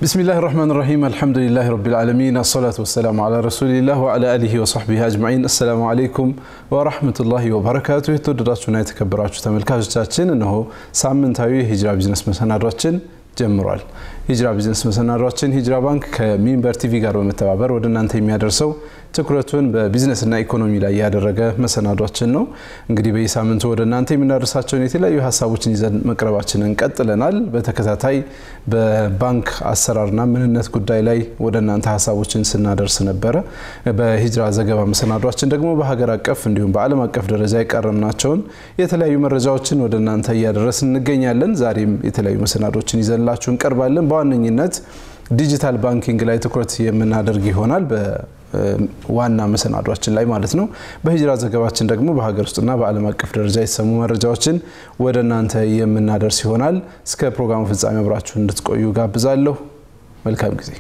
ቢስሚላህ ራህማን ራሂም አልሐምዱሊላህ ረቢል ዓለሚን አሰላቱ ወሰላሙ ዓላ ረሱሊላህ ወዓላ አሊሂ ወሰሕቢሂ አጅማዒን። አሰላሙ ዓለይኩም ወራህመቱላሂ ወበረካቱ። የተወደዳችሁና የተከበራችሁ ተመልካቾቻችን እነሆ ሳምንታዊ የሂጅራ ቢዝነስ መሰናዷችን ጀምሯል። ሂጅራ ቢዝነስ መሰናዷችን ሂጅራ ባንክ ከሚንበር ቲቪ ጋር በመተባበር ወደ እናንተ የሚያደርሰው ትኩረቱን በቢዝነስና ኢኮኖሚ ላይ ያደረገ መሰናዷችን ነው። እንግዲህ በየሳምንቱ ወደ እናንተ የምናደርሳቸውን የተለያዩ ሀሳቦችን ይዘን መቅረባችንን ቀጥለናል። በተከታታይ በባንክ አሰራርና ምንነት ጉዳይ ላይ ወደ እናንተ ሀሳቦችን ስናደርስ ነበረ። በሂጅራ ዘገባ መሰናዷችን ደግሞ በሀገር አቀፍ እንዲሁም በዓለም አቀፍ ደረጃ የቀረምናቸውን የተለያዩ መረጃዎችን ወደ እናንተ እያደረስን እንገኛለን። ዛሬም የተለያዩ መሰናዶችን ይዘንላችሁ እንቀርባለን። በዋነኝነት ዲጂታል ባንኪንግ ላይ ትኩረት የምናደርግ ይሆናል ዋና መሰናዷችን ላይ ማለት ነው። በሂጅራ ዘገባችን ደግሞ በሀገር ውስጥና በዓለም አቀፍ ደረጃ የተሰሙ መረጃዎችን ወደ እናንተ የምናደርስ ይሆናል። እስከ ፕሮግራሙ ፍጻሜ አብራችሁን እንድትቆዩ ጋብዛለሁ። መልካም ጊዜ።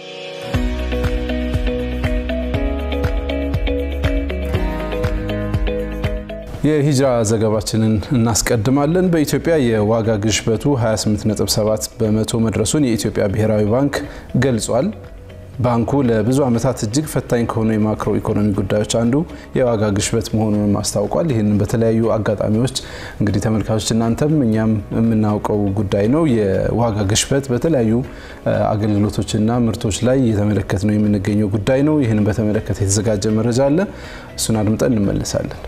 የሂጅራ ዘገባችንን እናስቀድማለን። በኢትዮጵያ የዋጋ ግሽበቱ 28.7 በመቶ መድረሱን የኢትዮጵያ ብሔራዊ ባንክ ገልጿል። ባንኩ ለብዙ ዓመታት እጅግ ፈታኝ ከሆኑ የማክሮ ኢኮኖሚ ጉዳዮች አንዱ የዋጋ ግሽበት መሆኑንም አስታውቋል። ይህንን በተለያዩ አጋጣሚዎች እንግዲህ ተመልካቾች እናንተም እኛም የምናውቀው ጉዳይ ነው። የዋጋ ግሽበት በተለያዩ አገልግሎቶችና ምርቶች ላይ እየተመለከት ነው የምንገኘው ጉዳይ ነው። ይህንን በተመለከተ የተዘጋጀ መረጃ አለ። እሱን አድምጠን እንመለሳለን።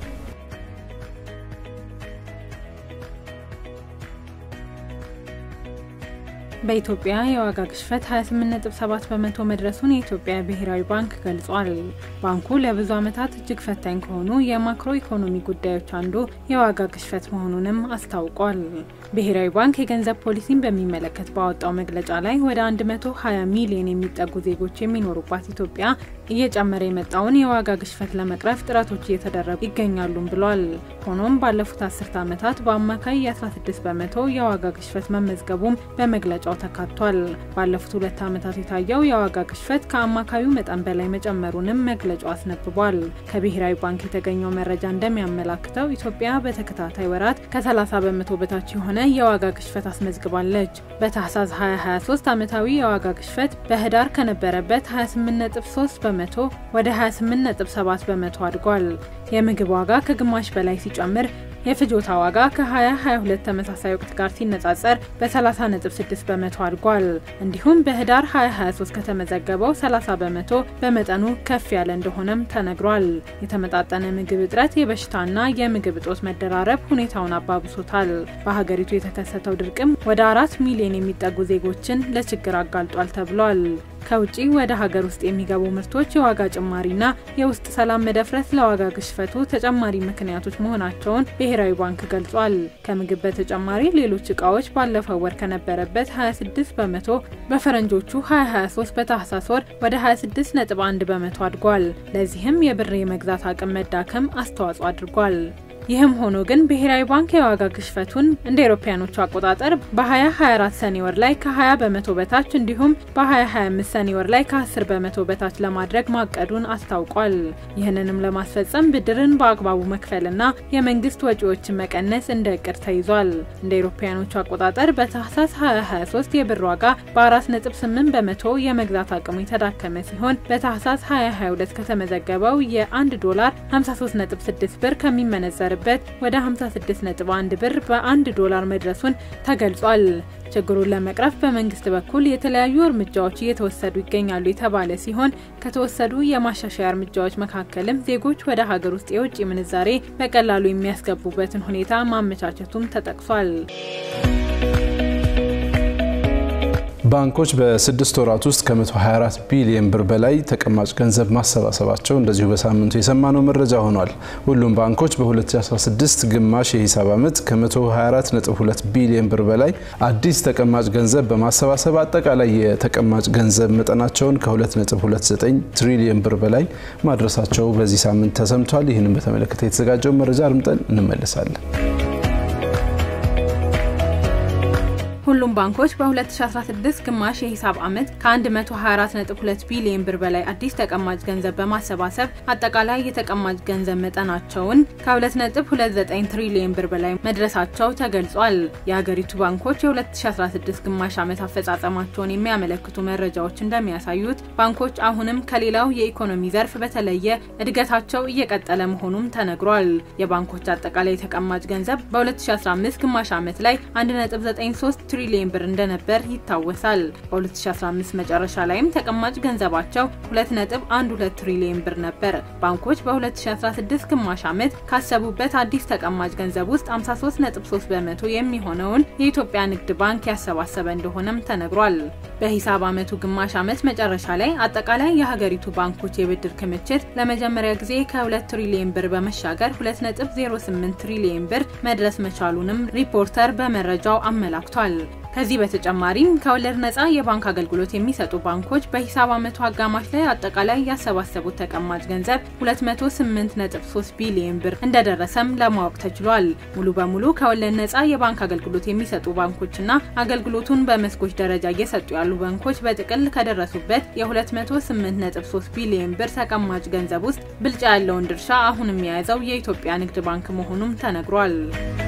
በኢትዮጵያ የዋጋ ግሽበት 28.7 በመቶ መድረሱን የኢትዮጵያ ብሔራዊ ባንክ ገልጿል። ባንኩ ለብዙ ዓመታት እጅግ ፈታኝ ከሆኑ የማክሮ ኢኮኖሚ ጉዳዮች አንዱ የዋጋ ግሽበት መሆኑንም አስታውቋል። ብሔራዊ ባንክ የገንዘብ ፖሊሲን በሚመለከት ባወጣው መግለጫ ላይ ወደ 120 ሚሊዮን የሚጠጉ ዜጎች የሚኖሩባት ኢትዮጵያ እየጨመረ የመጣውን የዋጋ ግሽበት ለመቅረፍ ጥረቶች እየተደረጉ ይገኛሉም ብሏል። ሆኖም ባለፉት አስርተ ዓመታት በአማካይ የ16 በመቶ የዋጋ ግሽበት መመዝገቡም በመግለጫው ተካቷል። ባለፉት ሁለት ዓመታት የታየው የዋጋ ግሽበት ከአማካዩ መጠን በላይ መጨመሩንም መግለጫው አስነብቧል። ከብሔራዊ ባንክ የተገኘው መረጃ እንደሚያመላክተው ኢትዮጵያ በተከታታይ ወራት ከ30 በመቶ በታች የሆነ የዋጋ ግሽበት አስመዝግባለች። በታህሳስ 2023 ዓመታዊ የዋጋ ግሽበት በህዳር ከነበረበት 28.3 በመቶ ወደ 28.7 በመቶ አድጓል። የምግብ ዋጋ ከግማሽ በላይ ሲጨምር የፍጆታ ዋጋ ከ2022 ተመሳሳይ ወቅት ጋር ሲነጻጸር በ30.6 በመቶ አድጓል። እንዲሁም በህዳር 2023 ከተመዘገበው 30 በመቶ በመጠኑ ከፍ ያለ እንደሆነም ተነግሯል። የተመጣጠነ ምግብ እጥረት፣ የበሽታና የምግብ እጦት መደራረብ ሁኔታውን አባብሶታል። በሀገሪቱ የተከሰተው ድርቅም ወደ አራት ሚሊዮን የሚጠጉ ዜጎችን ለችግር አጋልጧል ተብሏል። ከውጪ ወደ ሀገር ውስጥ የሚገቡ ምርቶች የዋጋ ጭማሪና የውስጥ ሰላም መደፍረስ ለዋጋ ግሽበቱ ተጨማሪ ምክንያቶች መሆናቸውን ብሔራዊ ባንክ ገልጿል። ከምግብ በተጨማሪ ሌሎች እቃዎች ባለፈው ወር ከነበረበት 26 በመቶ በፈረንጆቹ 2023 በታህሳስ ወር ወደ 26.1 በመቶ አድጓል። ለዚህም የብር የመግዛት አቅም መዳከም አስተዋጽኦ አድርጓል። ይህም ሆኖ ግን ብሔራዊ ባንክ የዋጋ ግሽበቱን እንደ አውሮፓውያኖቹ አቆጣጠር በ2024 ሰኔ ወር ላይ ከ20 በመቶ በታች እንዲሁም በ2025 ሰኔ ወር ላይ ከ10 በመቶ በታች ለማድረግ ማቀዱን አስታውቋል። ይህንንም ለማስፈጸም ብድርን በአግባቡ መክፈልና የመንግስት ወጪዎችን መቀነስ እንደ እቅድ ተይዟል። እንደ አውሮፓውያኖቹ አቆጣጠር በታህሳስ 2023 የብር ዋጋ በ4.8 በመቶ የመግዛት አቅሙ የተዳከመ ሲሆን በታህሳስ 2022 ከተመዘገበው የ1 ዶላር 53.6 ብር ከሚመነዘር በት ወደ 56.1 ብር በ1 ዶላር መድረሱን ተገልጿል። ችግሩን ለመቅረፍ በመንግስት በኩል የተለያዩ እርምጃዎች እየተወሰዱ ይገኛሉ የተባለ ሲሆን ከተወሰዱ የማሻሻያ እርምጃዎች መካከልም ዜጎች ወደ ሀገር ውስጥ የውጭ ምንዛሬ በቀላሉ የሚያስገቡበትን ሁኔታ ማመቻቸቱም ተጠቅሷል። ባንኮች በስድስት ወራት ውስጥ ከ124 ቢሊዮን ብር በላይ ተቀማጭ ገንዘብ ማሰባሰባቸው እንደዚሁ በሳምንቱ የሰማነው መረጃ ሆኗል። ሁሉም ባንኮች በ2016 ግማሽ የሂሳብ ዓመት ከ124.2 ቢሊዮን ብር በላይ አዲስ ተቀማጭ ገንዘብ በማሰባሰብ አጠቃላይ የተቀማጭ ገንዘብ መጠናቸውን ከ2.29 ትሪሊዮን ብር በላይ ማድረሳቸው በዚህ ሳምንት ተሰምቷል። ይህንን በተመለከተ የተዘጋጀውን መረጃ አድምጠን እንመለሳለን። ሁሉም ባንኮች በ2016 ግማሽ የሂሳብ ዓመት ከ124.2 ቢሊዮን ብር በላይ አዲስ ተቀማጭ ገንዘብ በማሰባሰብ አጠቃላይ የተቀማጭ ገንዘብ መጠናቸውን ከ2.29 ትሪሊዮን ብር በላይ መድረሳቸው ተገልጿል። የሀገሪቱ ባንኮች የ2016 ግማሽ ዓመት አፈጻጸማቸውን የሚያመለክቱ መረጃዎች እንደሚያሳዩት ባንኮች አሁንም ከሌላው የኢኮኖሚ ዘርፍ በተለየ እድገታቸው እየቀጠለ መሆኑም ተነግሯል። የባንኮች አጠቃላይ ተቀማጭ ገንዘብ በ2015 ግማሽ ዓመት ላይ 1.93 ትሪሊዮን ብር እንደነበር ይታወሳል። በ2015 መጨረሻ ላይም ተቀማጭ ገንዘባቸው 2.12 ትሪሊዮን ብር ነበር። ባንኮች በ2016 ግማሽ ዓመት ካሰቡበት አዲስ ተቀማጭ ገንዘብ ውስጥ 53.3 በመቶ የሚሆነውን የኢትዮጵያ ንግድ ባንክ ያሰባሰበ እንደሆነም ተነግሯል። በሂሳብ ዓመቱ ግማሽ ዓመት መጨረሻ ላይ አጠቃላይ የሀገሪቱ ባንኮች የብድር ክምችት ለመጀመሪያ ጊዜ ከ2 ትሪሊዮን ብር በመሻገር 2.08 ትሪሊዮን ብር መድረስ መቻሉንም ሪፖርተር በመረጃው አመላክቷል። ከዚህ በተጨማሪም ከወለድ ነጻ የባንክ አገልግሎት የሚሰጡ ባንኮች በሂሳብ ዓመቱ አጋማሽ ላይ አጠቃላይ ያሰባሰቡት ተቀማጭ ገንዘብ 208.3 ቢሊዮን ብር እንደደረሰም ለማወቅ ተችሏል። ሙሉ በሙሉ ከወለድ ነጻ የባንክ አገልግሎት የሚሰጡ ባንኮችና አገልግሎቱን በመስኮች ደረጃ እየሰጡ ያሉ ባንኮች በጥቅል ከደረሱበት የ208.3 ቢሊዮን ብር ተቀማጭ ገንዘብ ውስጥ ብልጫ ያለውን ድርሻ አሁንም የያዘው የኢትዮጵያ ንግድ ባንክ መሆኑም ተነግሯል።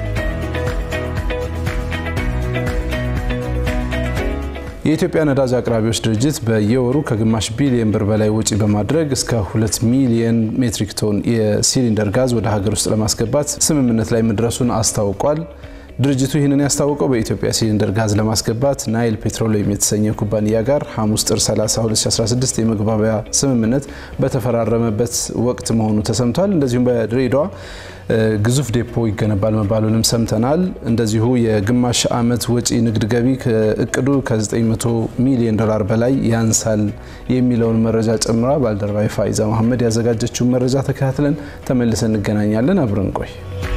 የኢትዮጵያ ነዳጅ አቅራቢዎች ድርጅት በየወሩ ከግማሽ ቢሊዮን ብር በላይ ወጪ በማድረግ እስከ ሁለት ሚሊዮን ሜትሪክ ቶን የሲሊንደር ጋዝ ወደ ሀገር ውስጥ ለማስገባት ስምምነት ላይ መድረሱን አስታውቋል። ድርጅቱ ይህንን ያስታወቀው በኢትዮጵያ ሲሊንደር ጋዝ ለማስገባት ናይል ፔትሮሊየም የተሰኘ ኩባንያ ጋር ሐሙስ ጥር 30 2016 የመግባቢያ ስምምነት በተፈራረመበት ወቅት መሆኑ ተሰምቷል። እንደዚሁም በድሬዳዋ ግዙፍ ዴፖ ይገነባል መባሉንም ሰምተናል። እንደዚሁ የግማሽ ዓመት ወጪ ንግድ ገቢ እቅዱ ከ900 ሚሊዮን ዶላር በላይ ያንሳል የሚለውን መረጃ ጨምራ ባልደረባዊ ፋይዛ መሐመድ ያዘጋጀችውን መረጃ ተከታትለን ተመልሰን እንገናኛለን። አብረን ቆይ።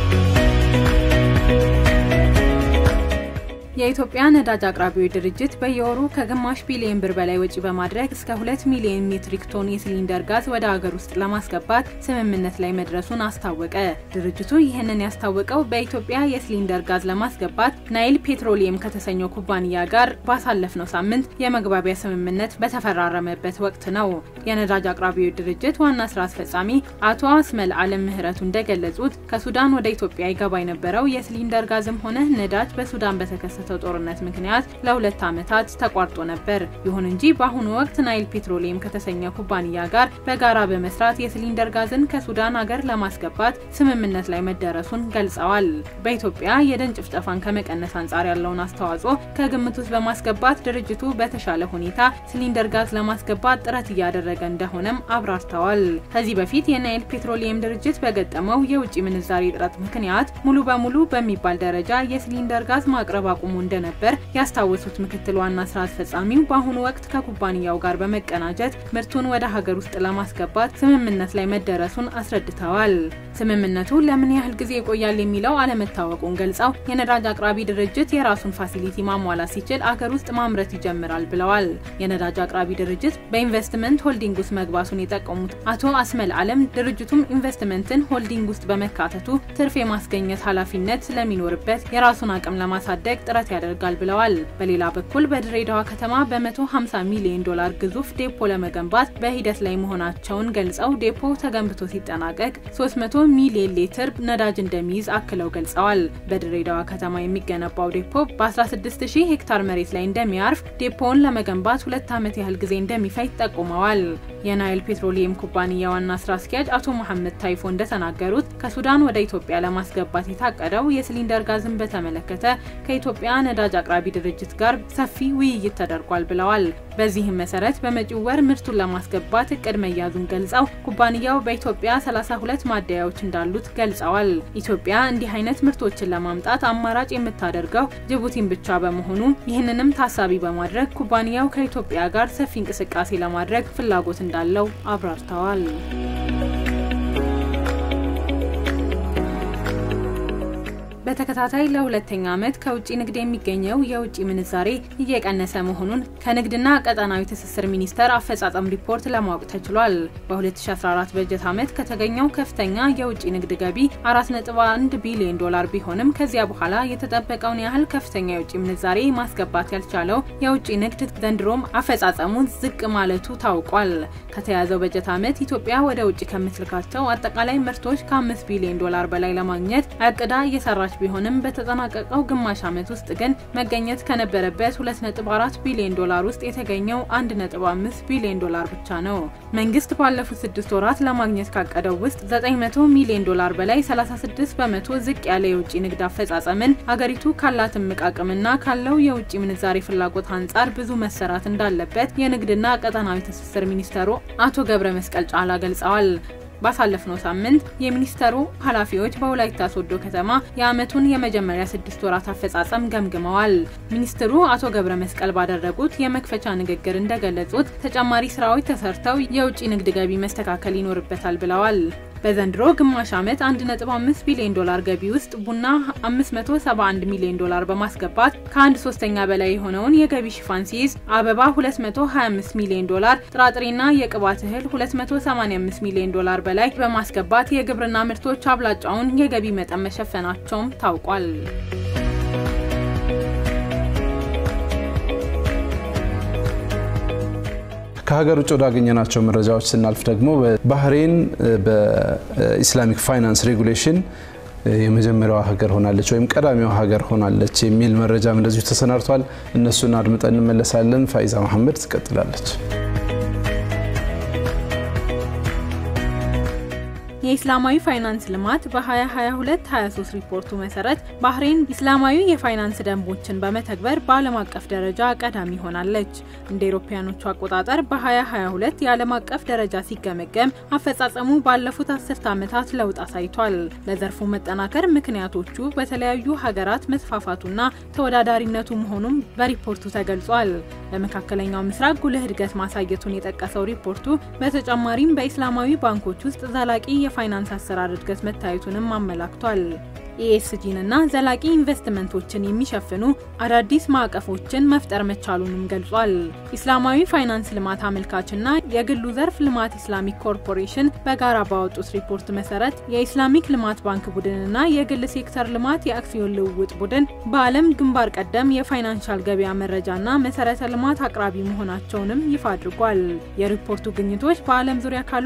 የኢትዮጵያ ነዳጅ አቅራቢዎች ድርጅት በየወሩ ከግማሽ ቢሊዮን ብር በላይ ወጪ በማድረግ እስከ ሁለት ሚሊዮን ሜትሪክ ቶን የሲሊንደር ጋዝ ወደ ሀገር ውስጥ ለማስገባት ስምምነት ላይ መድረሱን አስታወቀ። ድርጅቱ ይህንን ያስታወቀው በኢትዮጵያ የሲሊንደር ጋዝ ለማስገባት ናይል ፔትሮሊየም ከተሰኘው ኩባንያ ጋር ባሳለፍነው ሳምንት የመግባቢያ ስምምነት በተፈራረመበት ወቅት ነው። የነዳጅ አቅራቢዎች ድርጅት ዋና ስራ አስፈጻሚ አቶ አስመል አለም ምህረቱ እንደገለጹት ከሱዳን ወደ ኢትዮጵያ ይገባ የነበረው የሲሊንደር ጋዝም ሆነ ነዳጅ በሱዳን በተከሰተ ጦርነት ምክንያት ለሁለት ዓመታት ተቋርጦ ነበር። ይሁን እንጂ በአሁኑ ወቅት ናይል ፔትሮሊየም ከተሰኘ ኩባንያ ጋር በጋራ በመስራት የሲሊንደር ጋዝን ከሱዳን ሀገር ለማስገባት ስምምነት ላይ መደረሱን ገልጸዋል። በኢትዮጵያ የደን ጭፍጨፋን ከመቀነስ አንጻር ያለውን አስተዋጽኦ ከግምት ውስጥ በማስገባት ድርጅቱ በተሻለ ሁኔታ ሲሊንደር ጋዝ ለማስገባት ጥረት እያደረገ እንደሆነም አብራርተዋል። ከዚህ በፊት የናይል ፔትሮሊየም ድርጅት በገጠመው የውጭ ምንዛሪ እጥረት ምክንያት ሙሉ በሙሉ በሚባል ደረጃ የሲሊንደር ጋዝ ማቅረብ አቁሞ እንደነበር ያስታወሱት ምክትል ዋና ስራ አስፈጻሚው በአሁኑ ወቅት ከኩባንያው ጋር በመቀናጀት ምርቱን ወደ ሀገር ውስጥ ለማስገባት ስምምነት ላይ መደረሱን አስረድተዋል። ስምምነቱ ለምን ያህል ጊዜ ይቆያል የሚለው አለመታወቁን ገልጸው የነዳጅ አቅራቢ ድርጅት የራሱን ፋሲሊቲ ማሟላት ሲችል አገር ውስጥ ማምረት ይጀምራል ብለዋል። የነዳጅ አቅራቢ ድርጅት በኢንቨስትመንት ሆልዲንግ ውስጥ መግባቱን የጠቀሙት አቶ አስመል አለም ድርጅቱም ኢንቨስትመንትን ሆልዲንግ ውስጥ በመካተቱ ትርፍ የማስገኘት ኃላፊነት ስለሚኖርበት የራሱን አቅም ለማሳደግ ጥረት ያደርጋል ብለዋል። በሌላ በኩል በድሬዳዋ ከተማ በ150 ሚሊዮን ዶላር ግዙፍ ዴፖ ለመገንባት በሂደት ላይ መሆናቸውን ገልጸው ዴፖ ተገንብቶ ሲጠናቀቅ 300 ሚሊዮን ሊትር ነዳጅ እንደሚይዝ አክለው ገልጸዋል። በድሬዳዋ ከተማ የሚገነባው ዴፖ በ16000 ሄክታር መሬት ላይ እንደሚያርፍ ዴፖውን ለመገንባት ሁለት ዓመት ያህል ጊዜ እንደሚፈጅ ጠቁመዋል። የናይል ፔትሮሊየም ኩባንያ ዋና ስራ አስኪያጅ አቶ መሐመድ ታይፎ እንደተናገሩት ከሱዳን ወደ ኢትዮጵያ ለማስገባት የታቀደው የሲሊንደር ጋዝን በተመለከተ ከኢትዮጵያ ነዳጅ አቅራቢ ድርጅት ጋር ሰፊ ውይይት ተደርጓል ብለዋል። በዚህም መሰረት በመጪው ወር ምርቱን ለማስገባት እቅድ መያዙን ገልጸው ኩባንያው በኢትዮጵያ 32 ማደያዎች እንዳሉት ገልጸዋል። ኢትዮጵያ እንዲህ አይነት ምርቶችን ለማምጣት አማራጭ የምታደርገው ጅቡቲን ብቻ በመሆኑ ይህንንም ታሳቢ በማድረግ ኩባንያው ከኢትዮጵያ ጋር ሰፊ እንቅስቃሴ ለማድረግ ፍላጎት እንዳለው አብራርተዋል። በተከታታይ ለሁለተኛ ዓመት ከውጭ ንግድ የሚገኘው የውጭ ምንዛሬ እየቀነሰ መሆኑን ከንግድና ቀጠናዊ ትስስር ሚኒስቴር አፈጻጸም ሪፖርት ለማወቅ ተችሏል። በ2014 በጀት ዓመት ከተገኘው ከፍተኛ የውጭ ንግድ ገቢ 4.1 ቢሊዮን ዶላር ቢሆንም ከዚያ በኋላ የተጠበቀውን ያህል ከፍተኛ የውጭ ምንዛሬ ማስገባት ያልቻለው የውጭ ንግድ ዘንድሮም አፈጻጸሙን ዝቅ ማለቱ ታውቋል። ከተያዘው በጀት ዓመት ኢትዮጵያ ወደ ውጭ ከምትልካቸው አጠቃላይ ምርቶች ከ5 ቢሊዮን ዶላር በላይ ለማግኘት አቅዳ እየሰራች ቢሆንም በተጠናቀቀው ግማሽ ዓመት ውስጥ ግን መገኘት ከነበረበት 2.4 ቢሊዮን ዶላር ውስጥ የተገኘው 1.5 ቢሊዮን ዶላር ብቻ ነው። መንግስት ባለፉት ስድስት ወራት ለማግኘት ካቀደው ውስጥ 900 ሚሊዮን ዶላር በላይ 36 በመቶ ዝቅ ያለ የውጭ ንግድ አፈጻጸምን አገሪቱ ካላት እምቅ አቅምና ካለው የውጭ ምንዛሬ ፍላጎት አንጻር ብዙ መሰራት እንዳለበት የንግድና ቀጠናዊ ትስስር ሚኒስተሩ አቶ ገብረ መስቀል ጫላ ገልጸዋል። ባሳለፍነው ሳምንት የሚኒስተሩ ኃላፊዎች በወላይታ ሶዶ ከተማ የዓመቱን የመጀመሪያ ስድስት ወራት አፈጻጸም ገምግመዋል። ሚኒስትሩ አቶ ገብረ መስቀል ባደረጉት የመክፈቻ ንግግር እንደገለጹት ተጨማሪ ስራዎች ተሰርተው የውጭ ንግድ ገቢ መስተካከል ይኖርበታል ብለዋል። በዘንድሮ ግማሽ ዓመት 1.5 ቢሊዮን ዶላር ገቢ ውስጥ ቡና 571 ሚሊዮን ዶላር በማስገባት ከአንድ ሶስተኛ በላይ የሆነውን የገቢ ሽፋን ሲይዝ አበባ 225 ሚሊዮን ዶላር፣ ጥራጥሬና የቅባት እህል 285 ሚሊዮን ዶላር በላይ በማስገባት የግብርና ምርቶች አብላጫውን የገቢ መጠን መሸፈናቸውም ታውቋል። ከሀገር ውጭ ወዳገኘናቸው መረጃዎች ስናልፍ ደግሞ ባህሬን በኢስላሚክ ፋይናንስ ሬጉሌሽን የመጀመሪያዋ ሀገር ሆናለች ወይም ቀዳሚዋ ሀገር ሆናለች የሚል መረጃም እንደዚሁ ተሰናድቷል። እነሱን አድምጠን እንመለሳለን። ፋይዛ መሐመድ ትቀጥላለች። የኢስላማዊ ፋይናንስ ልማት በ2022-23 ሪፖርቱ መሰረት ባህሬን ኢስላማዊ የፋይናንስ ደንቦችን በመተግበር በዓለም አቀፍ ደረጃ ቀዳሚ ሆናለች። እንደ ኤሮፓያኖቹ አቆጣጠር በ2022 የዓለም አቀፍ ደረጃ ሲገመገም አፈጻጸሙ ባለፉት አስርት ዓመታት ለውጥ አሳይቷል። ለዘርፉ መጠናከር ምክንያቶቹ በተለያዩ ሀገራት መስፋፋቱና ተወዳዳሪነቱ መሆኑም በሪፖርቱ ተገልጿል። በመካከለኛው ምስራቅ ጉልህ እድገት ማሳየቱን የጠቀሰው ሪፖርቱ በተጨማሪም በኢስላማዊ ባንኮች ውስጥ ዘላቂ የፋይናንስ አሰራር እድገት መታየቱንም አመላክቷል። ኢኤስጂንና ዘላቂ ኢንቨስትመንቶችን የሚሸፍኑ አዳዲስ ማዕቀፎችን መፍጠር መቻሉንም ገልጿል። ኢስላማዊ ፋይናንስ ልማት አመልካችና የግሉ ዘርፍ ልማት ኢስላሚክ ኮርፖሬሽን በጋራ ባወጡት ሪፖርት መሰረት የኢስላሚክ ልማት ባንክ ቡድንና የግል ሴክተር ልማት የአክሲዮን ልውውጥ ቡድን በዓለም ግንባር ቀደም የፋይናንሻል ገበያ መረጃና መሰረተ ልማት አቅራቢ መሆናቸውንም ይፋ አድርጓል። የሪፖርቱ ግኝቶች በዓለም ዙሪያ ካሉ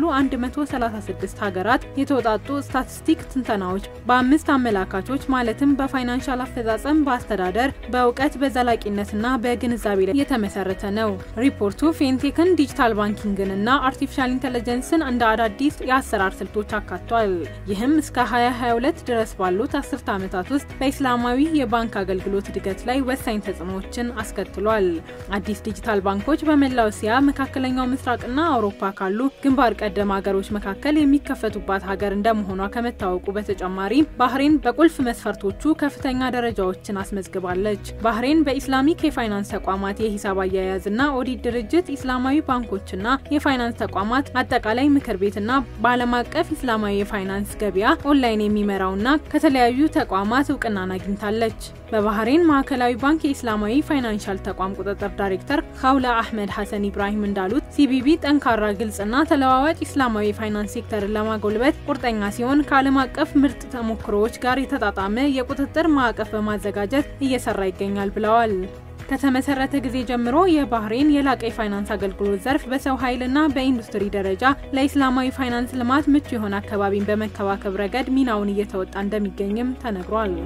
136 ሀገራት የተውጣጡ ስታቲስቲክ ትንተናዎች በአምስት አመላካቾች ማለትም በፋይናንሻል አፈጻጸም፣ በአስተዳደር፣ በእውቀት፣ በዘላቂነትና በግንዛቤ ላይ የተመሰረተ ነው። ሪፖርቱ ፌንቴክን፣ ዲጂታል ባንኪንግን እና አርቲፊሻል ኢንቴሊጀንስን እንደ አዳዲስ የአሰራር ስልቶች አካቷል። ይህም እስከ 2022 ድረስ ባሉት አስርተ ዓመታት ውስጥ በኢስላማዊ የባንክ አገልግሎት እድገት ላይ ወሳኝ ተጽዕኖዎችን አስከትሏል። አዲስ ዲጂታል ባንኮች በመላው እስያ፣ መካከለኛው ምስራቅና አውሮፓ ካሉ ግንባር ቀደም ሀገሮች መካከል የሚከፈቱባት ሀገር እንደመሆኗ ከመታወቁ በተጨማሪ ባህሬን በቁልፍ መስፈርቶቹ ከፍተኛ ደረጃዎችን አስመዝግባለች። ባህሬን በኢስላሚክ የፋይናንስ ተቋማት የሂሳብ አያያዝና ኦዲት ድርጅት ኢስላማዊ ባንኮችና የፋይናንስ ተቋማት አጠቃላይ ምክር ቤትና በዓለም አቀፍ ኢስላማዊ የፋይናንስ ገበያ ኦንላይን የሚመራውና ከተለያዩ ተቋማት እውቅናን አግኝታለች። በባህሬን ማዕከላዊ ባንክ የኢስላማዊ ፋይናንሻል ተቋም ቁጥጥር ዳይሬክተር ካውላ አህመድ ሐሰን ኢብራሂም እንዳሉት ሲቢቢ ጠንካራ፣ ግልጽና ተለዋዋጭ ኢስላማዊ የፋይናንስ ሴክተርን ለማጎልበት ቁርጠኛ ሲሆን ከዓለም አቀፍ ምርጥ ተሞክሮዎች ጋር የተጣጣመ የቁጥጥር ማዕቀፍ በማዘጋጀት እየሰራ ይገኛል ብለዋል። ከተመሰረተ ጊዜ ጀምሮ የባህሬን የላቀ የፋይናንስ አገልግሎት ዘርፍ በሰው ኃይልና በኢንዱስትሪ ደረጃ ለኢስላማዊ ፋይናንስ ልማት ምቹ የሆነ አካባቢን በመከባከብ ረገድ ሚናውን እየተወጣ እንደሚገኝም ተነግሯል።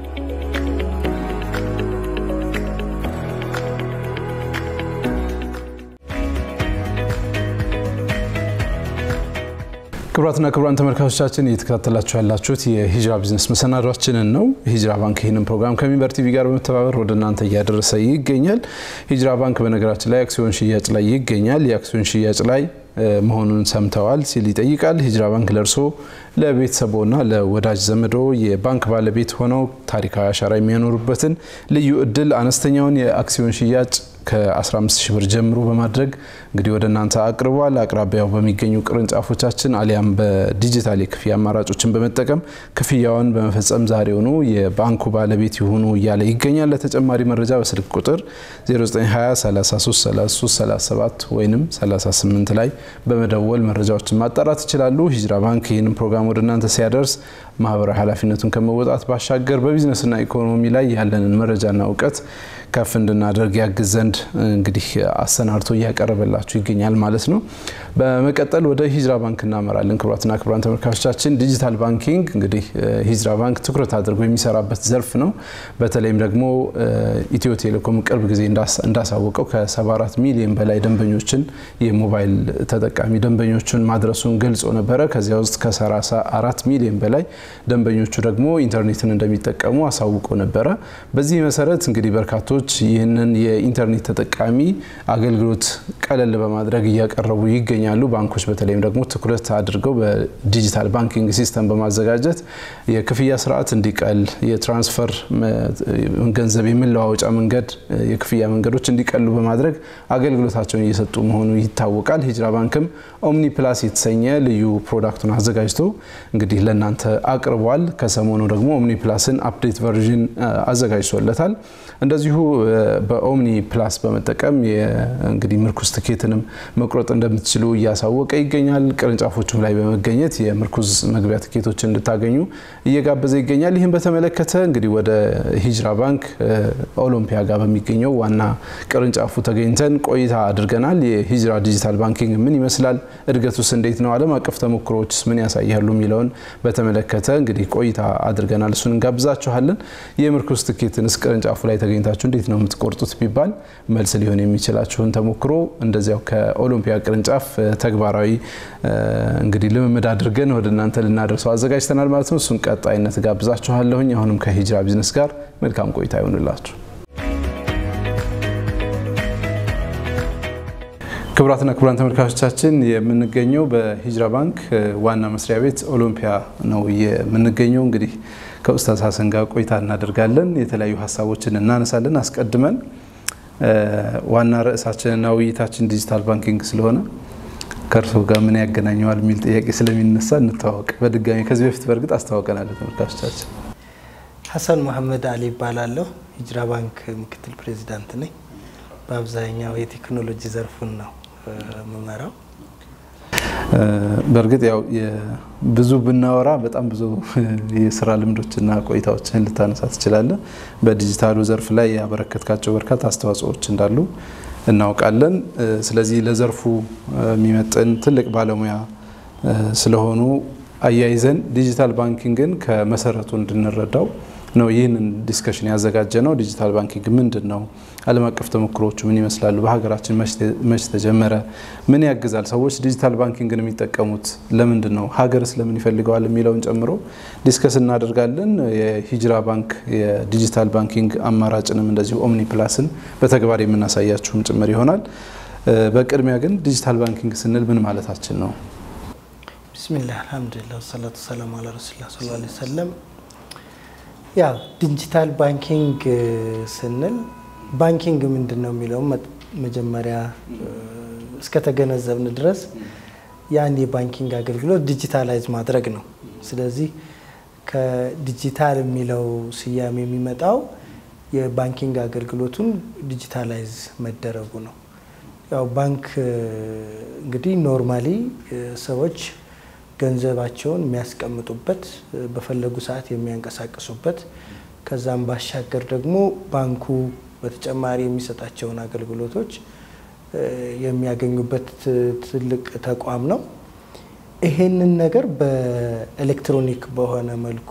ክቡራትና ክቡራን ተመልካቾቻችን እየተከታተላችሁ ያላችሁት የሂጅራ ቢዝነስ መሰናዷችንን ነው። ሂጅራ ባንክ ይህንን ፕሮግራም ከሚንበር ቲቪ ጋር በመተባበር ወደ እናንተ እያደረሰ ይገኛል። ሂጅራ ባንክ በነገራችን ላይ አክሲዮን ሽያጭ ላይ ይገኛል። የአክሲዮን ሽያጭ ላይ መሆኑን ሰምተዋል ሲል ይጠይቃል። ሂጅራ ባንክ ለእርሶ ለቤተሰቦና ለወዳጅ ዘመዶ የባንክ ባለቤት ሆነው ታሪካዊ አሻራ የሚያኖሩበትን ልዩ እድል አነስተኛውን የአክሲዮን ሽያጭ ከ15 ሺህ ብር ጀምሮ በማድረግ እንግዲህ ወደ እናንተ አቅርቧል። አቅራቢያው በሚገኙ ቅርንጫፎቻችን አሊያም በዲጂታል የክፍያ አማራጮችን በመጠቀም ክፍያውን በመፈጸም ዛሬውኑ የባንኩ ባለቤት ይሁኑ እያለ ይገኛል። ለተጨማሪ መረጃ በስልክ ቁጥር 0920333337 ወይም 38 ላይ በመደወል መረጃዎችን ማጣራት ይችላሉ። ሂጅራ ባንክ ይህንን ፕሮግራም ወደ እናንተ ሲያደርስ ማህበራዊ ኃላፊነቱን ከመወጣት ባሻገር በቢዝነስና ኢኮኖሚ ላይ ያለንን መረጃና እውቀት ከፍ እንድናደርግ ያግዝ ዘንድ እንግዲህ አሰናድቶ እያቀረበላችሁ ይገኛል ማለት ነው። በመቀጠል ወደ ሂጅራ ባንክ እናመራለን። ክቡራትና ክቡራን ተመልካቾቻችን ዲጂታል ባንኪንግ እንግዲህ ሂጅራ ባንክ ትኩረት አድርጎ የሚሰራበት ዘርፍ ነው። በተለይም ደግሞ ኢትዮ ቴሌኮም ቅርብ ጊዜ እንዳሳወቀው ከ74 ሚሊዮን በላይ ደንበኞችን የሞባይል ተጠቃሚ ደንበኞችን ማድረሱን ገልጾ ነበረ። ከዚያ ውስጥ ከ34 ሚሊዮን በላይ ደንበኞቹ ደግሞ ኢንተርኔትን እንደሚጠቀሙ አሳውቆ ነበረ። በዚህ መሰረት እንግዲህ በርካቶች ይህንን የኢንተርኔት ተጠቃሚ አገልግሎት ቀለል በማድረግ እያቀረቡ ይገኛሉ። ባንኮች በተለይም ደግሞ ትኩረት አድርገው በዲጂታል ባንኪንግ ሲስተም በማዘጋጀት የክፍያ ስርዓት እንዲቀል፣ የትራንስፈር ገንዘብ የመለዋወጫ መንገድ የክፍያ መንገዶች እንዲቀሉ በማድረግ አገልግሎታቸውን እየሰጡ መሆኑ ይታወቃል። ሂጅራ ባንክም ኦምኒ ፕላስ የተሰኘ ልዩ ፕሮዳክቱን አዘጋጅቶ እንግዲህ ለእናንተ አቅርቧል። ከሰሞኑ ደግሞ ኦምኒ ፕላስን አፕዴት ቨርዥን አዘጋጅቶለታል። እንደዚሁ በኦምኒ ፕላስ በመጠቀም እንግዲህ ምርኩዝ ትኬትንም መቁረጥ እንደምትችሉ እያሳወቀ ይገኛል። ቅርንጫፎቹም ላይ በመገኘት የምርኩዝ መግቢያ ትኬቶችን እንድታገኙ እየጋበዘ ይገኛል። ይህም በተመለከተ እንግዲህ ወደ ሂጅራ ባንክ ኦሎምፒያ ጋር በሚገኘው ዋና ቅርንጫፉ ተገኝተን ቆይታ አድርገናል። የሂጅራ ዲጂታል ባንኪንግ ምን ይመስላል፣ እድገቱስ እንዴት ነው፣ ዓለም አቀፍ ተሞክሮዎችስ ምን ያሳያሉ የሚለውን በተመለከተ እንግዲህ ቆይታ አድርገናል። እሱን እንጋብዛችኋለን። የምርኩዝ ትኬትንስ ቅርንጫፉ ላይ ተገኝታችሁ እንዴት ነው የምትቆርጡት ቢባል መልስ ሊሆን የሚችላችሁን ተሞክሮ እንደዚያው ከኦሎምፒያ ቅርንጫፍ ተግባራዊ እንግዲህ ልምምድ አድርገን ወደ እናንተ ልናደርሰው አዘጋጅተናል ማለት ነው። እሱን ቀጣይነት ጋብዛችኋለሁኝ። አሁንም ከሂጅራ ቢዝነስ ጋር መልካም ቆይታ ይሆንላችሁ። ክቡራትና ክቡራን ተመልካቾቻችን የምንገኘው በሂጅራ ባንክ ዋና መስሪያ ቤት ኦሎምፒያ ነው የምንገኘው። እንግዲህ ከኡስታዝ ሀሰን ጋር ቆይታ እናደርጋለን። የተለያዩ ሀሳቦችን እናነሳለን። አስቀድመን ዋና ርዕሳችንና ውይይታችን ዲጂታል ባንኪንግ ስለሆነ ከእርስዎ ጋር ምን ያገናኘዋል የሚል ጥያቄ ስለሚነሳ እንተዋወቅ። በድጋሚ ከዚህ በፊት በእርግጥ አስተዋውቀናል ተመልካቾቻችን። ሀሰን መሐመድ አሊ ይባላለሁ። ሂጅራ ባንክ ምክትል ፕሬዚዳንት ነኝ። በአብዛኛው የቴክኖሎጂ ዘርፉን ነው የምመራው። በእርግጥ ያው ብዙ ብናወራ በጣም ብዙ የስራ ልምዶችና ቆይታዎችን ልታነሳ ትችላለህ። በዲጂታሉ ዘርፍ ላይ ያበረከትካቸው በርካታ አስተዋጽኦዎች እንዳሉ እናውቃለን። ስለዚህ ለዘርፉ የሚመጥን ትልቅ ባለሙያ ስለሆኑ አያይዘን ዲጂታል ባንኪንግን ከመሰረቱ እንድንረዳው ነው ይህንን ዲስከሽን ያዘጋጀ ነው። ዲጂታል ባንኪንግ ምንድን ነው? ዓለም አቀፍ ተሞክሮዎቹ ምን ይመስላሉ? በሀገራችን መች ተጀመረ? ምን ያግዛል? ሰዎች ዲጂታል ባንኪንግን የሚጠቀሙት ለምንድን ነው? ሀገርስ ለምን ይፈልገዋል? የሚለውን ጨምሮ ዲስከስ እናደርጋለን። የሂጅራ ባንክ የዲጂታል ባንኪንግ አማራጭንም እንደዚሁ ኦምኒ ፕላስን በተግባር የምናሳያችሁም ጭምር ይሆናል። በቅድሚያ ግን ዲጂታል ባንኪንግ ስንል ምን ማለታችን ነው? ቢስሚላህ አልሐምዱሊላህ ወሰላቱ ሰላሙ አላ ረሱሊላህ ሰለላሁ ዐለይሂ ወሰለም ያው ዲጂታል ባንኪንግ ስንል ባንኪንግ ምንድን ነው የሚለው መጀመሪያ እስከተገነዘብን ድረስ ያን የባንኪንግ አገልግሎት ዲጂታላይዝ ማድረግ ነው። ስለዚህ ከዲጂታል የሚለው ስያሜ የሚመጣው የባንኪንግ አገልግሎቱን ዲጂታላይዝ መደረጉ ነው። ያው ባንክ እንግዲህ ኖርማሊ ሰዎች ገንዘባቸውን የሚያስቀምጡበት በፈለጉ ሰዓት የሚያንቀሳቅሱበት ከዛም ባሻገር ደግሞ ባንኩ በተጨማሪ የሚሰጣቸውን አገልግሎቶች የሚያገኙበት ትልቅ ተቋም ነው። ይሄንን ነገር በኤሌክትሮኒክ በሆነ መልኩ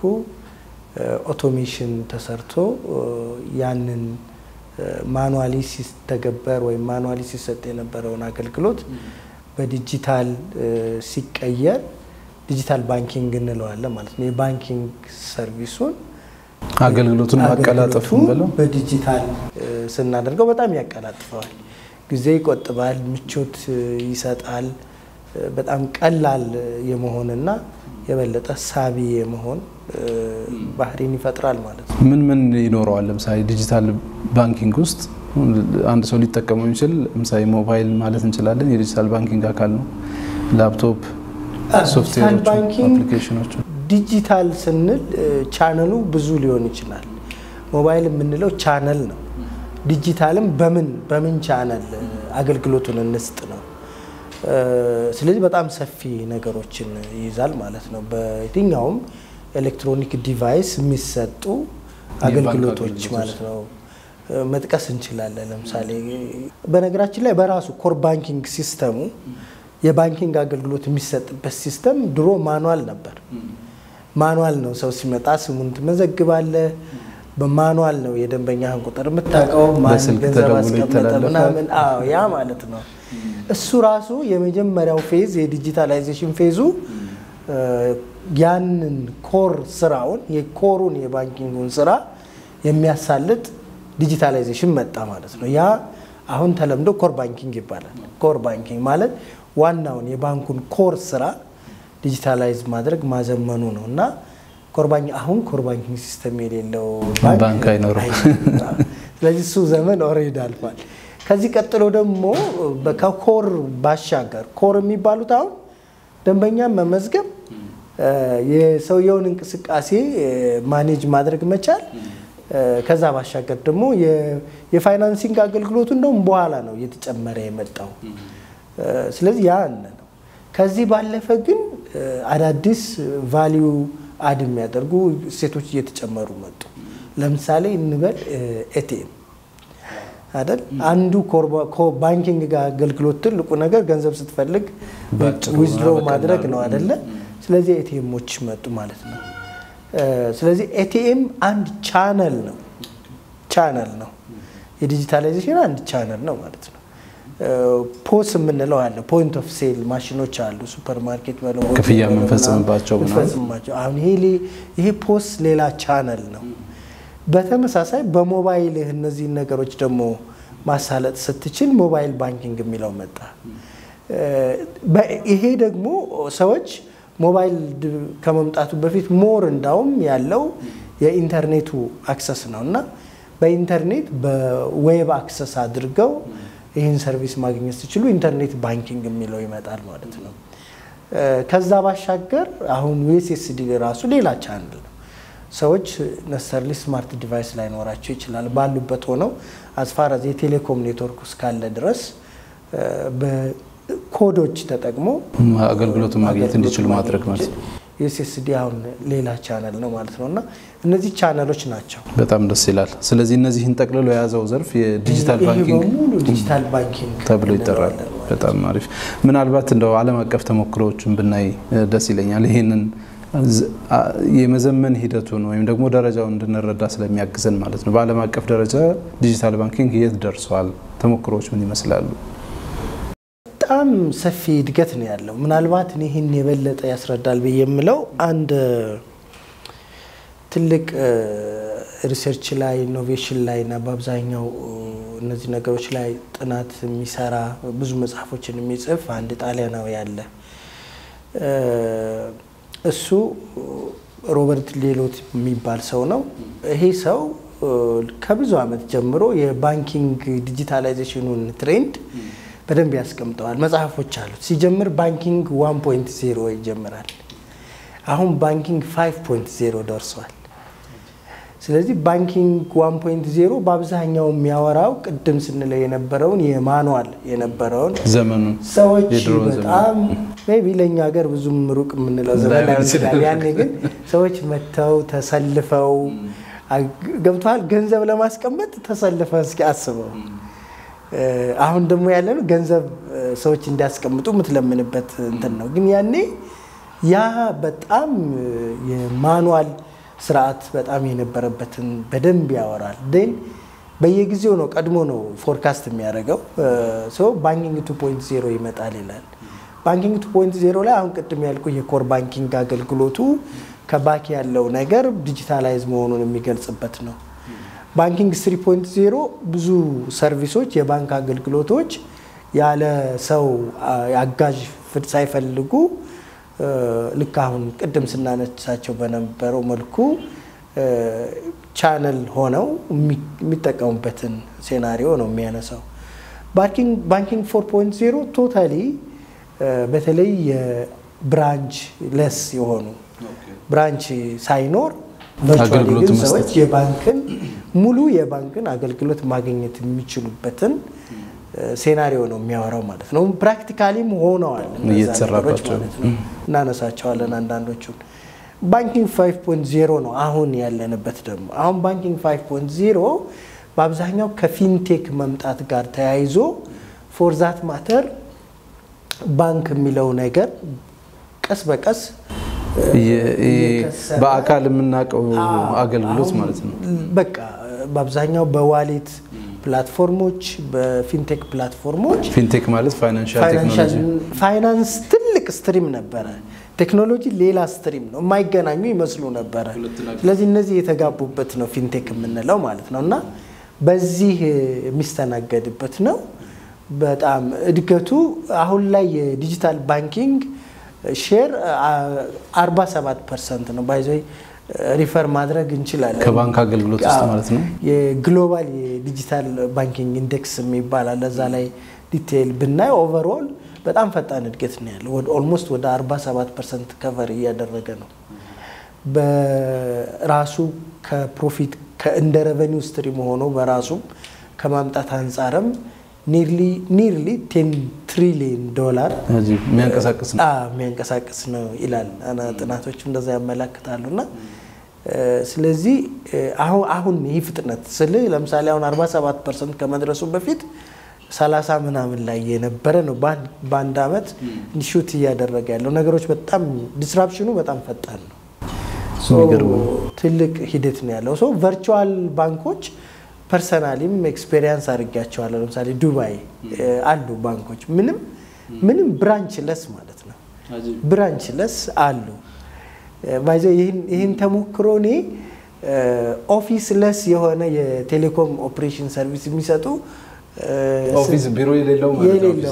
ኦቶሜሽን ተሰርቶ ያንን ማኑዋሊ ሲተገበር ወይም ማኑዋሊ ሲሰጥ የነበረውን አገልግሎት በዲጂታል ሲቀየር ዲጂታል ባንኪንግ እንለዋለን ማለት ነው። የባንኪንግ ሰርቪሱን አገልግሎቱን ማቀላጠፉን ብለው በዲጂታል ስናደርገው በጣም ያቀላጥፈዋል፣ ጊዜ ይቆጥባል፣ ምቾት ይሰጣል። በጣም ቀላል የመሆንና የበለጠ ሳቢ የመሆን ባህሪን ይፈጥራል ማለት ነው። ምን ምን ይኖረዋል? ለምሳሌ ዲጂታል ባንኪንግ ውስጥ አንድ ሰው ሊጠቀመው የሚችል ለምሳሌ ሞባይል ማለት እንችላለን የዲጂታል ባንኪንግ አካል ነው። ላፕቶፕ፣ ሶፍትዌሮች፣ አፕሊኬሽኖች ዲጂታል ስንል ቻነሉ ብዙ ሊሆን ይችላል። ሞባይል የምንለው ቻነል ነው። ዲጂታልም በምን በምን ቻነል አገልግሎቱን እንስጥ ነው። ስለዚህ በጣም ሰፊ ነገሮችን ይይዛል ማለት ነው። በየትኛውም ኤሌክትሮኒክ ዲቫይስ የሚሰጡ አገልግሎቶች ማለት ነው መጥቀስ እንችላለን። ለምሳሌ በነገራችን ላይ በራሱ ኮር ባንኪንግ ሲስተሙ የባንኪንግ አገልግሎት የሚሰጥበት ሲስተም ድሮ ማኑዋል ነበር። ማኑዋል ነው። ሰው ሲመጣ ስሙን ትመዘግባለ። በማኑዋል ነው የደንበኛህን ቁጥር የምታውቀው፣ ማን ገንዘብ አስቀመጠ ምናምን። አዎ ያ ማለት ነው። እሱ ራሱ የመጀመሪያው ፌዝ የዲጂታላይዜሽን ፌዙ ያንን ኮር ስራውን የኮሩን የባንኪንጉን ስራ የሚያሳልጥ ዲጂታላይዜሽን መጣ ማለት ነው። ያ አሁን ተለምዶ ኮር ባንኪንግ ይባላል። ኮር ባንኪንግ ማለት ዋናውን የባንኩን ኮር ስራ ዲጂታላይዝ ማድረግ ማዘመኑ ነው እና አሁን ኮር ባንኪንግ ሲስተም የሌለው ባንክ አይኖርም። ስለዚህ እሱ ዘመን ኦልሬዲ አልፏል። ከዚህ ቀጥሎ ደግሞ ከኮር ባሻገር ኮር የሚባሉት አሁን ደንበኛ መመዝገብ፣ የሰውየውን እንቅስቃሴ ማኔጅ ማድረግ መቻል ከዛ ባሻገር ደግሞ የፋይናንሲንግ አገልግሎቱ እንደውም በኋላ ነው እየተጨመረ የመጣው። ስለዚህ ያ ነው። ከዚህ ባለፈ ግን አዳዲስ ቫሊዩ አድ የሚያደርጉ እሴቶች እየተጨመሩ መጡ። ለምሳሌ እንበል ኤቲኤም አይደል? አንዱ ባንኪንግ ጋር አገልግሎት ትልቁ ነገር ገንዘብ ስትፈልግ ዊዝድሮ ማድረግ ነው አይደለ? ስለዚህ ኤቲኤሞች መጡ ማለት ነው። ስለዚህ ኤቲኤም አንድ ቻነል ነው ቻነል ነው። የዲጂታላይዜሽን አንድ ቻነል ነው ማለት ነው። ፖስ የምንለው አለ። ፖይንት ኦፍ ሴል ማሽኖች አሉ። ሱፐር ማርኬት ክፍያ የምንፈጽምባቸው አሁን ይሄ ፖስ ሌላ ቻነል ነው። በተመሳሳይ በሞባይልህ እነዚህን ነገሮች ደግሞ ማሳለጥ ስትችል ሞባይል ባንኪንግ የሚለው መጣ። ይሄ ደግሞ ሰዎች ሞባይል ከመምጣቱ በፊት ሞር እንዳውም ያለው የኢንተርኔቱ አክሰስ ነው እና በኢንተርኔት በዌብ አክሰስ አድርገው ይህን ሰርቪስ ማግኘት ሲችሉ ኢንተርኔት ባንኪንግ የሚለው ይመጣል ማለት ነው። ከዛ ባሻገር አሁን ዩኤስኤስዲ ራሱ ሌላ ቻናል ነው። ሰዎች ነሰርሊ ስማርት ዲቫይስ ላይኖራቸው ይችላል። ባሉበት ሆነው አስፋራዝ የቴሌኮም ኔትወርክ እስካለ ድረስ በኮዶች ተጠቅሞ አገልግሎቱን ማግኘት እንዲችሉ ማድረግ ማለት ነው። ዩኤስኤስዲ አሁን ሌላ ቻነል ነው ማለት ነው እና እነዚህ ቻነሎች ናቸው። በጣም ደስ ይላል። ስለዚህ እነዚህን ጠቅልሎ የያዘው ዘርፍ የዲጂታል ባንኪንግ በሙሉ ዲጂታል ባንኪንግ ተብሎ ይጠራል። በጣም አሪፍ። ምናልባት እንደው ዓለም አቀፍ ተሞክሮዎችን ብናይ ደስ ይለኛል። ይህንን የመዘመን ሂደቱን ወይም ደግሞ ደረጃውን እንድንረዳ ስለሚያግዘን ማለት ነው። በዓለም አቀፍ ደረጃ ዲጂታል ባንኪንግ የት ደርሷል? ተሞክሮዎች ምን ይመስላሉ? በጣም ሰፊ እድገት ነው ያለው። ምናልባት ይህን የበለጠ ያስረዳል ብዬ የምለው አንድ ትልቅ ሪሰርች ላይ ኢኖቬሽን ላይ እና በአብዛኛው እነዚህ ነገሮች ላይ ጥናት የሚሰራ ብዙ መጽሐፎችን የሚጽፍ አንድ ጣሊያናዊ አለ። እሱ ሮበርት ሌሎት የሚባል ሰው ነው። ይሄ ሰው ከብዙ ዓመት ጀምሮ የባንኪንግ ዲጂታላይዜሽኑን ትሬንድ በደንብ ያስቀምጠዋል። መጽሐፎች አሉት። ሲጀምር ባንኪንግ 1.0 ይጀምራል። አሁን ባንኪንግ 5.0 ደርሷል። ስለዚህ ባንኪንግ 1.0 በአብዛኛው የሚያወራው ቅድም ስንለው የነበረውን የማኑዋል የነበረውን ዘመኑን ሰዎች የድሮ ዘመን በጣም ሜይ ቢ ለእኛ ሀገር ብዙም ሩቅ የምንለው ዘመን ላይሆን ላይሆን ይችላል። ይችላል። ያኔ ግን ሰዎች መጥተው ተሰልፈው ገብተዋል። ገንዘብ ለማስቀመጥ ተሰልፈ እስኪ አስበው። አሁን ደግሞ ያለነው ገንዘብ ሰዎች እንዲያስቀምጡ የምትለምንበት እንትን ነው። ግን ያኔ ያ በጣም የማኑዋል ስርዓት በጣም የነበረበትን በደንብ ያወራል። ን በየጊዜው ነው ቀድሞ ነው ፎርካስት የሚያደርገው ሰው ባንኪንግ 2.0 ይመጣል ይላል። ባንኪንግ 2.0 ላይ አሁን ቅድም ያልኩ የኮር ባንኪንግ አገልግሎቱ ከባክ ያለው ነገር ዲጂታላይዝ መሆኑን የሚገልጽበት ነው። ባንኪንግ 3.0 ብዙ ሰርቪሶች፣ የባንክ አገልግሎቶች ያለ ሰው አጋዥ ፍድ ሳይፈልጉ ልክ አሁን ቅድም ስናነሳቸው በነበረው መልኩ ቻነል ሆነው የሚጠቀሙበትን ሴናሪዮ ነው የሚያነሳው። ባንኪንግ ፎር ፖይንት ዜሮ ቶታሊ በተለይ የብራንች ለስ የሆኑ ብራንች ሳይኖር ቨርቹዋሊ ግን ሰዎች የባንክን ሙሉ የባንክን አገልግሎት ማግኘት የሚችሉበትን ሴናሪዮ ነው የሚያወራው ማለት ነው። ፕራክቲካሊም ሆነዋል ነገሮች ማለት ነው። እናነሳቸዋለን አንዳንዶቹን። ባንኪንግ 5.0 ነው አሁን ያለንበት ደግሞ። አሁን ባንኪንግ 5.0 በአብዛኛው ከፊንቴክ መምጣት ጋር ተያይዞ ፎር ዛት ማተር ባንክ የሚለው ነገር ቀስ በቀስ በአካል የምናውቀው አገልግሎት ማለት ነው። በቃ በአብዛኛው በዋሌት ፕላትፎርሞች፣ በፊንቴክ ፕላትፎርሞች ፊንቴክ ማለት ፋይናንሻል ቴክኖሎጂ ፋይናንስ ትልቅ ስትሪም ነበረ። ቴክኖሎጂ ሌላ ስትሪም ነው፣ የማይገናኙ ይመስሉ ነበረ። ስለዚህ እነዚህ የተጋቡበት ነው ፊንቴክ የምንለው ማለት ነው እና በዚህ የሚስተናገድበት ነው። በጣም እድገቱ አሁን ላይ የዲጂታል ባንኪንግ ሼር 47 ፐርሰንት ነው። ባይዘ ሪፈር ማድረግ እንችላለን ከባንክ አገልግሎት ውስጥ ማለት ነው። የግሎባል የዲጂታል ባንኪንግ ኢንዴክስ የሚባል አለ። እዛ ላይ ዲቴይል ብናይ ኦቨርኦል በጣም ፈጣን እድገት ነው ያለው። ኦልሞስት ወደ 47 ፐርሰንት ከቨር እያደረገ ነው። በራሱ ከፕሮፊት እንደ ረቨኒው ስትሪም ሆኖ በራሱ ከማምጣት አንጻርም ኒርሊ ቴን ትሪሊየን ዶላር የሚያንቀሳቅስ ነው የሚያንቀሳቅስ ነው ይላል። ጥናቶች እንደዛ ያመላክታሉ። እና ስለዚህ አሁን ይህ ፍጥነት ስል ለምሳሌ አሁን 47 ፐርሰንት ከመድረሱ በፊት 30 ምናምን ላይ የነበረ ነው። በአንድ አመት ሹት እያደረገ ያለው ነገሮች በጣም ዲስራፕሽኑ በጣም ፈጣን ነው። ትልቅ ሂደት ነው ያለው። ሰው ቨርቹዋል ባንኮች ፐርሰናሊም ኤክስፔሪንስ አድርጊያቸዋለሁ። ለምሳሌ ዱባይ አሉ ባንኮች ምንም ምንም ብራንች ለስ ማለት ነው ብራንች ለስ አሉ። ባይዘ ይህን ተሞክሮ እኔ ኦፊስ ለስ የሆነ የቴሌኮም ኦፕሬሽን ሰርቪስ የሚሰጡ ኦፊስ ቢሮ የሌለው የሌለው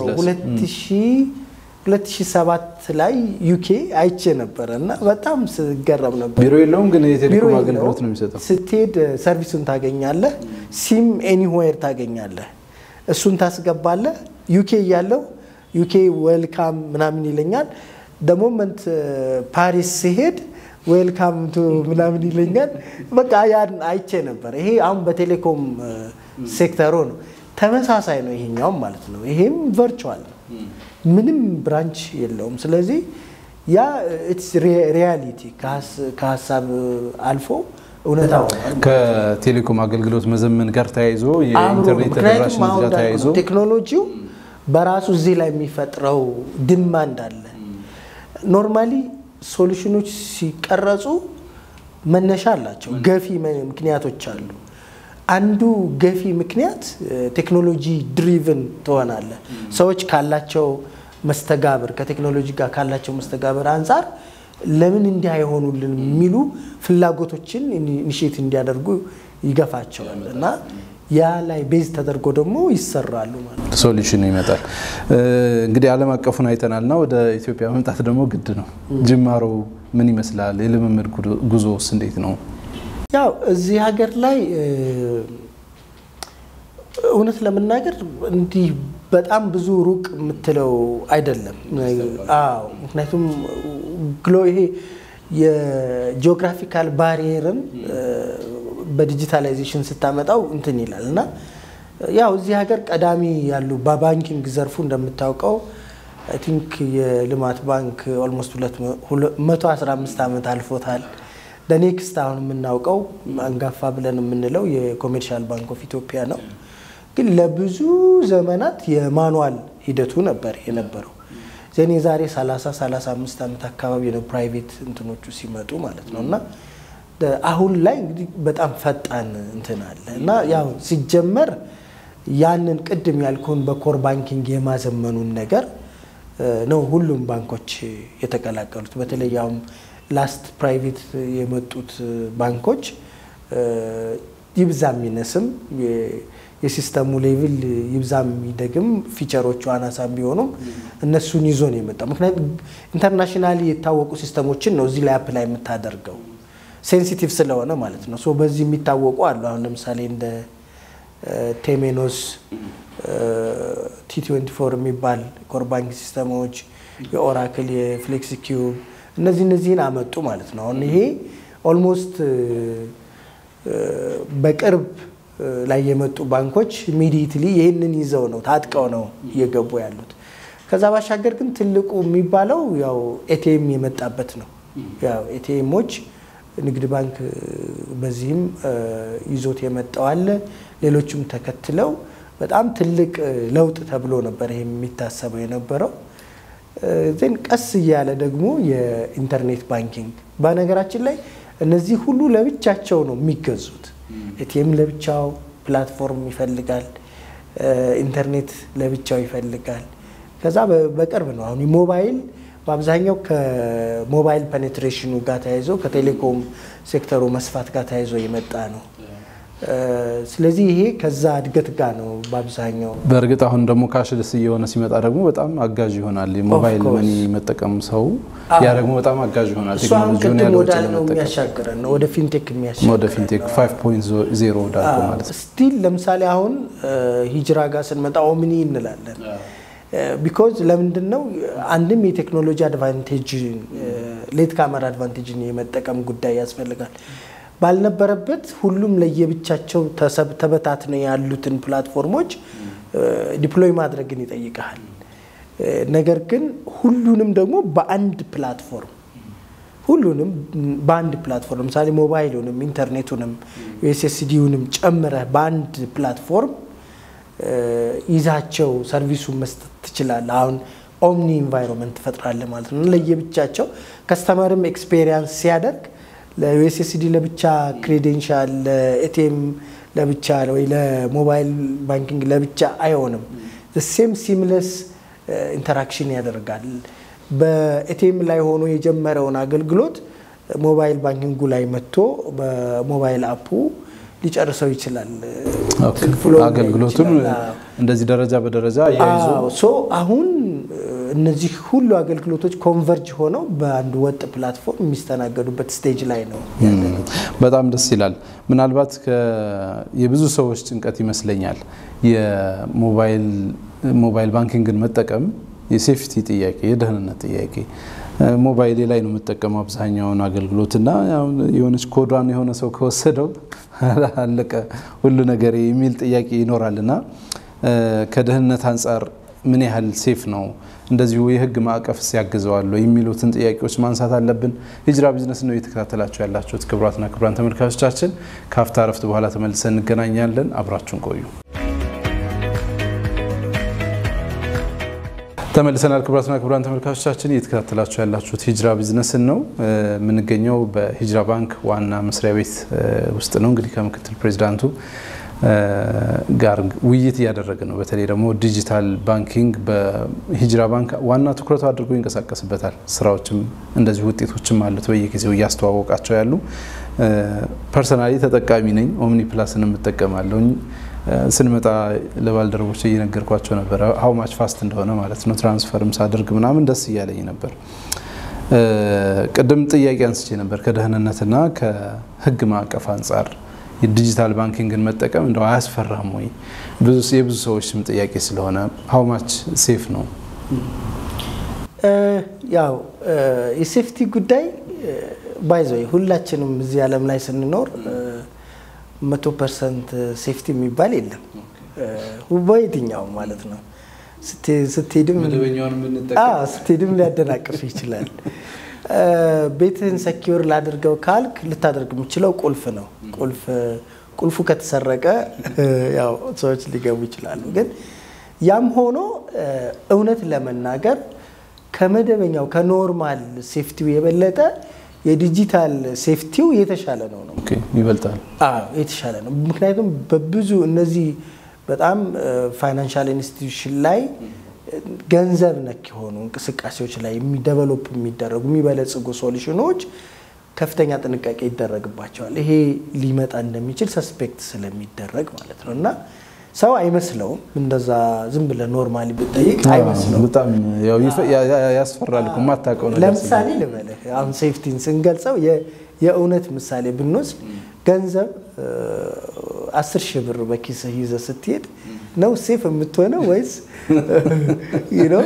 2007 ላይ ዩኬ አይቼ ነበረ እና በጣም ስገረም ነበር። ቢሮ የለውም ግን የቴሌኮም አገልግሎት ነው የሚሰጠው። ስትሄድ ሰርቪሱን ታገኛለህ። ሲም ኤኒዌር ታገኛለህ። እሱን ታስገባለህ። ዩኬ እያለው ዩኬ ዌልካም ምናምን ይለኛል። ደሞመንት ፓሪስ ሲሄድ ዌልካም ቱ ምናምን ይለኛል። በቃ ያን አይቼ ነበር። ይሄ አሁን በቴሌኮም ሴክተሩ ነው። ተመሳሳይ ነው ይሄኛውም ማለት ነው። ይሄም ቨርቹዋል ነው። ምንም ብራንች የለውም። ስለዚህ ያ ሪያሊቲ ከሀሳብ አልፎ እውነታ ከቴሌኮም አገልግሎት መዘመን ጋር ተያይዞ የኢንተርኔት ተደራሽነት ጋር ተያይዞ ቴክኖሎጂው በራሱ እዚህ ላይ የሚፈጥረው ድማንድ አለ። ኖርማሊ ሶሉሽኖች ሲቀረጹ መነሻ አላቸው፣ ገፊ ምክንያቶች አሉ። አንዱ ገፊ ምክንያት ቴክኖሎጂ ድሪቭን ትሆናለ። ሰዎች ካላቸው መስተጋብር ከቴክኖሎጂ ጋር ካላቸው መስተጋብር አንጻር ለምን እንዲህ አይሆኑልን የሚሉ ፍላጎቶችን ኢኒሼት እንዲያደርጉ ይገፋቸዋል እና ያ ላይ ቤዝ ተደርጎ ደግሞ ይሰራሉ ማለት ነው። ሶሉሽኑ ይመጣል። እንግዲህ ዓለም አቀፉን አይተናልና ወደ ኢትዮጵያ መምጣት ደግሞ ግድ ነው። ጅማሮ ምን ይመስላል? የልምምድ ጉዞውስ እንዴት ነው? ያው እዚህ ሀገር ላይ እውነት ለመናገር እንዲህ በጣም ብዙ ሩቅ የምትለው አይደለም። አዎ ምክንያቱም ግሎ ይሄ የጂኦግራፊካል ባሪየርን በዲጂታላይዜሽን ስታመጣው እንትን ይላል እና ያው እዚህ ሀገር ቀዳሚ ያሉ በባንኪንግ ዘርፉ እንደምታውቀው አይ ቲንክ የልማት ባንክ ኦልሞስት 115 ዓመት አልፎታል። ኔክስት አሁን የምናውቀው አንጋፋ ብለን የምንለው የኮሜርሻል ባንክ ኦፍ ኢትዮጵያ ነው። ግን ለብዙ ዘመናት የማኑዋል ሂደቱ ነበር የነበረው። ዘኔ ዛሬ 30 35 ዓመት አካባቢ ነው ፕራይቬት እንትኖቹ ሲመጡ ማለት ነው እና አሁን ላይ እንግዲህ በጣም ፈጣን እንትን አለ እና ያው ሲጀመር ያንን ቅድም ያልኩን በኮር ባንኪንግ የማዘመኑን ነገር ነው ሁሉም ባንኮች የተቀላቀሉት። በተለይ አሁን ላስት ፕራይቬት የመጡት ባንኮች ይብዛም ይነስም የሲስተሙ ሌቭል ይብዛም ይደግም ፊቸሮቹ አናሳም ቢሆኑም እነሱን ይዞ ነው የመጣው። ምክንያቱም ኢንተርናሽናሊ የታወቁ ሲስተሞችን ነው እዚህ ላይ አፕላይ የምታደርገው። ሴንሲቲቭ ስለሆነ ማለት ነው። ሶ በዚህ የሚታወቁ አሉ። አሁን ለምሳሌ እንደ ቴሜኖስ ቲ ትዌንቲ ፎር የሚባል ኮር ባንክ ሲስተሞች፣ የኦራክል የፍሌክስ ኪዩብ እነዚህ እነዚህን አመጡ ማለት ነው። አሁን ይሄ ኦልሞስት በቅርብ ላይ የመጡ ባንኮች ኢሚዲየትሊ ይህንን ይዘው ነው ታጥቀው ነው እየገቡ ያሉት። ከዛ ባሻገር ግን ትልቁ የሚባለው ያው ኤቲኤም የመጣበት ነው። ያው ኤቲኤሞች ንግድ ባንክ በዚህም ይዞት የመጣው አለ። ሌሎችም ተከትለው በጣም ትልቅ ለውጥ ተብሎ ነበር ይሄ የሚታሰበው የነበረው። ዜን ቀስ እያለ ደግሞ የኢንተርኔት ባንኪንግ በነገራችን ላይ እነዚህ ሁሉ ለብቻቸው ነው የሚገዙት። ኤቲኤም ለብቻው ፕላትፎርም ይፈልጋል፣ ኢንተርኔት ለብቻው ይፈልጋል። ከዛ በቅርብ ነው አሁን ሞባይል በአብዛኛው ከሞባይል ፔኔትሬሽኑ ጋር ተያይዞ ከቴሌኮም ሴክተሩ መስፋት ጋር ተያይዞ የመጣ ነው። ስለዚህ ይሄ ከዛ እድገት ጋር ነው በአብዛኛው። በእርግጥ አሁን ደግሞ ካሽልስ እየሆነ ሲመጣ ደግሞ በጣም አጋዥ ይሆናል። የሞባይል መኒ መጠቀም ሰው ያ ደግሞ በጣም አጋዥ ይሆናል። እሱ አሁን ቅድም ወዳል ነው የሚያሻግረን ነው ወደ ፊንቴክ የሚያሻግረን ወደ ፊንቴክ 5.0 ወዳልኩ ማለት ነው። ስቲል ለምሳሌ አሁን ሂጅራ ጋር ስንመጣ ኦምኒ እንላለን። ቢኮዝ ለምንድን ነው አንድም የቴክኖሎጂ አድቫንቴጅ ሌት ካመር አድቫንቴጅን የመጠቀም ጉዳይ ያስፈልጋል። ባልነበረበት ሁሉም ለየብቻቸው ተበታትነው ያሉትን ፕላትፎርሞች ዲፕሎይ ማድረግን ይጠይቃል። ነገር ግን ሁሉንም ደግሞ በአንድ ፕላትፎርም ሁሉንም በአንድ ፕላትፎርም ለምሳሌ ሞባይሉንም ኢንተርኔቱንም ዩኤስኤስዲውንም ጨምረህ በአንድ ፕላትፎርም ይዛቸው ሰርቪሱን መስጠት ትችላለህ። አሁን ኦምኒ ኢንቫይሮንመንት ትፈጥራለህ ማለት ነው። ለየብቻቸው ከስተመርም ኤክስፔሪንስ ሲያደርግ ለዩኤስኤስዲ ለብቻ ክሬዴንሻል፣ ለኤቲኤም ለብቻ ወይ ለሞባይል ባንኪንግ ለብቻ አይሆንም። ሴም ሲምለስ ኢንተራክሽን ያደርጋል። በኤቲኤም ላይ ሆኖ የጀመረውን አገልግሎት ሞባይል ባንኪንጉ ላይ መጥቶ በሞባይል አፑ ሊጨርሰው ይችላል። አገልግሎቱን እንደዚህ ደረጃ በደረጃ ያይዞ ሶ አሁን እነዚህ ሁሉ አገልግሎቶች ኮንቨርጅ ሆነው በአንድ ወጥ ፕላትፎርም የሚስተናገዱበት ስቴጅ ላይ ነው። በጣም ደስ ይላል። ምናልባት የብዙ ሰዎች ጭንቀት ይመስለኛል የሞባይል ባንኪንግን መጠቀም የሴፍቲ ጥያቄ፣ የደህንነት ጥያቄ ሞባይሌ ላይ ነው የምጠቀመው አብዛኛውን አገልግሎት እና የሆነች ኮዷን የሆነ ሰው ከወሰደው አለቀ ሁሉ ነገር የሚል ጥያቄ ይኖራል እና ከደህንነት አንጻር ምን ያህል ሴፍ ነው እንደዚሁ የህግ ማዕቀፍ ያግዘዋል የሚሉትን ጥያቄዎች ማንሳት አለብን። ሂጅራ ቢዝነስ ነው እየተከታተላችሁ ያላችሁት። ክቡራትና ክቡራን ተመልካቾቻችን ከአፍታ ረፍት በኋላ ተመልሰን እንገናኛለን። አብራችሁን ቆዩ። ተመልሰናል። ክቡራትና ክቡራን ተመልካቾቻችን እየተከታተላችሁ ያላችሁት ሂጅራ ቢዝነስን ነው። የምንገኘው በሂጅራ ባንክ ዋና መስሪያ ቤት ውስጥ ነው። እንግዲህ ከምክትል ፕሬዚዳንቱ ጋር ውይይት እያደረገ ነው። በተለይ ደግሞ ዲጂታል ባንኪንግ በሂጅራ ባንክ ዋና ትኩረቱ አድርጎ ይንቀሳቀስበታል። ስራዎችም እንደዚሁ ውጤቶችም አሉት በየጊዜው እያስተዋወቃቸው ያሉ። ፐርሰናሊ ተጠቃሚ ነኝ። ኦምኒ ፕላስን የምጠቀማለሁኝ። ስንመጣ ለባልደረቦች እየነገርኳቸው ነበረ ሀው ማች ፋስት እንደሆነ ማለት ነው። ትራንስፈርም ሳደርግ ምናምን ደስ እያለኝ ነበር። ቅድም ጥያቄ አንስቼ ነበር ከደህንነትና ከህግ ማዕቀፍ አንጻር የዲጂታል ባንኪንግን መጠቀም እንደው አያስፈራም ወይ? የብዙ ሰዎች ስም ጥያቄ ስለሆነ ሀው ማች ሴፍ ነው? ያው የሴፍቲ ጉዳይ ባይዘ ሁላችንም እዚህ ዓለም ላይ ስንኖር መቶ ፐርሰንት ሴፍቲ የሚባል የለም በየትኛውም ማለት ነው። ስትሄድም ስትሄድም ሊያደናቅፍ ይችላል። ቤትህን ሰኪውር ላድርገው ካልክ ልታደርግ የምችለው ቁልፍ ነው። ቁልፍ ቁልፉ ከተሰረቀ ያው ሰዎች ሊገቡ ይችላሉ። ግን ያም ሆኖ እውነት ለመናገር ከመደበኛው ከኖርማል ሴፍቲው የበለጠ የዲጂታል ሴፍቲው የተሻለ ነው ነው ይበልጣል። የተሻለ ነው። ምክንያቱም በብዙ እነዚህ በጣም ፋይናንሻል ኢንስቲትዩሽን ላይ ገንዘብ ነክ የሆኑ እንቅስቃሴዎች ላይ የሚደቨሎፕ የሚደረጉ የሚበለጽጉ ሶሉሽኖች ከፍተኛ ጥንቃቄ ይደረግባቸዋል። ይሄ ሊመጣ እንደሚችል ሰስፔክት ስለሚደረግ ማለት ነው እና ሰው አይመስለውም። እንደዛ ዝም ብለህ ኖርማሊ ብጠይቅ አይመስለውም። በጣም ያስፈራል እኮ የማታውቀው ነገር ለምሳሌ ልበልህ አሁን ሴፍቲን ስንገልጸው የእውነት ምሳሌ ብንወስድ ገንዘብ አስር ሺህ ብር በኪስህ ይዘህ ስትሄድ ነው ሴፍ የምትሆነው ወይስ ነው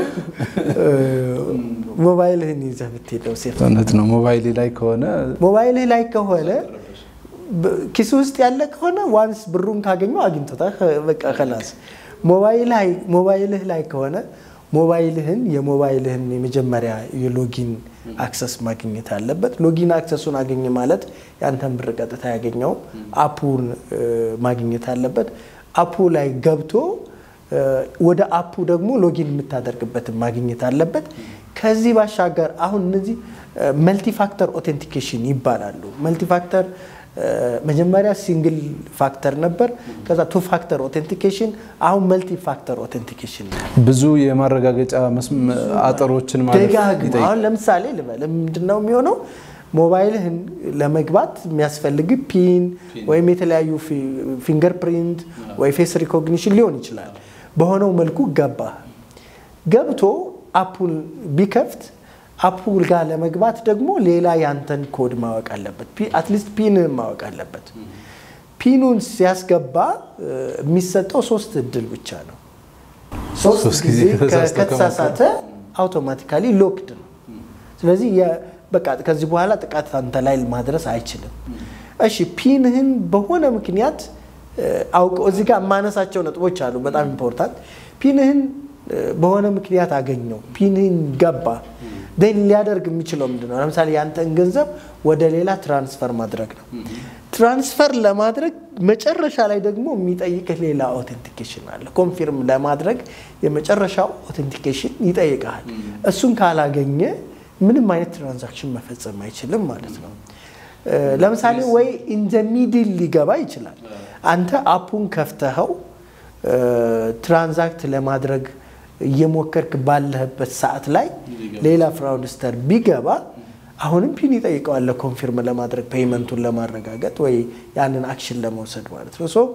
ሞባይልህን ይዘህ ብትሄድ ነው ሴፍ? እውነት ነው። ሞባይል ላይ ከሆነ ሞባይልህ ላይ ከሆነ ኪስ ውስጥ ያለ ከሆነ ዋንስ ብሩን ካገኘው አግኝቶታል፣ በቃ ከላስ። ሞባይልህ ላይ ከሆነ ሞባይልህን የሞባይልህን የመጀመሪያ የሎጊን አክሰስ ማግኘት አለበት። ሎጊን አክሰሱን አገኘ ማለት ያንተን ብር ቀጥታ ያገኘው አፑን ማግኘት አለበት። አፑ ላይ ገብቶ ወደ አፑ ደግሞ ሎጊን የምታደርግበትን ማግኘት አለበት። ከዚህ ባሻገር አሁን እነዚህ መልቲፋክተር ኦቴንቲኬሽን ይባላሉ። መልቲፋክተር መጀመሪያ ሲንግል ፋክተር ነበር። ከዛ ቱ ፋክተር ኦቴንቲኬሽን፣ አሁን መልቲ ፋክተር ኦቴንቲኬሽን ነው። ብዙ የማረጋገጫ አጥሮችን ማለት ደጋግሞ አሁን ለምሳሌ ልበል ምንድን ነው የሚሆነው ሞባይልህን ለመግባት የሚያስፈልግ ፒን ወይም የተለያዩ ፊንገር ፕሪንት ወይ ፌስ ሪኮግኒሽን ሊሆን ይችላል። በሆነው መልኩ ገባ ገብቶ አፑን ቢከፍት አፑ ጋር ለመግባት ደግሞ ሌላ ያንተን ኮድ ማወቅ አለበት። አትሊስት ፒንህን ማወቅ አለበት። ፒኑን ሲያስገባ የሚሰጠው ሶስት እድል ብቻ ነው። ሶስት ጊዜ ከተሳሳተ አውቶማቲካሊ ሎክድ ነው። ስለዚህ በቃ ከዚህ በኋላ ጥቃት አንተ ላይ ማድረስ አይችልም። እሺ ፒንህን በሆነ ምክንያት አውቀው እዚህ ጋር የማነሳቸው ነጥቦች አሉ፣ በጣም ኢምፖርታንት። ፒንህን በሆነ ምክንያት አገኘው፣ ፒንህን ገባ ደን ሊያደርግ የሚችለው ምንድን ነው? ለምሳሌ ያንተን ገንዘብ ወደ ሌላ ትራንስፈር ማድረግ ነው። ትራንስፈር ለማድረግ መጨረሻ ላይ ደግሞ የሚጠይቅህ ሌላ ኦቴንቲኬሽን አለ። ኮንፊርም ለማድረግ የመጨረሻው ኦቴንቲኬሽን ይጠይቀሃል። እሱን ካላገኘ ምንም አይነት ትራንዛክሽን መፈጸም አይችልም ማለት ነው። ለምሳሌ ወይ ኢንዘ ሚድል ሊገባ ይችላል። አንተ አፑን ከፍተኸው ትራንዛክት ለማድረግ እየሞከርክ ባለህበት ሰዓት ላይ ሌላ ፍራውድስተር ቢገባ አሁንም ፒን ይጠይቀዋል ኮንፊርም ለማድረግ ፔይመንቱን ለማረጋገጥ ወይ ያንን አክሽን ለመውሰድ ማለት ነው። ሶ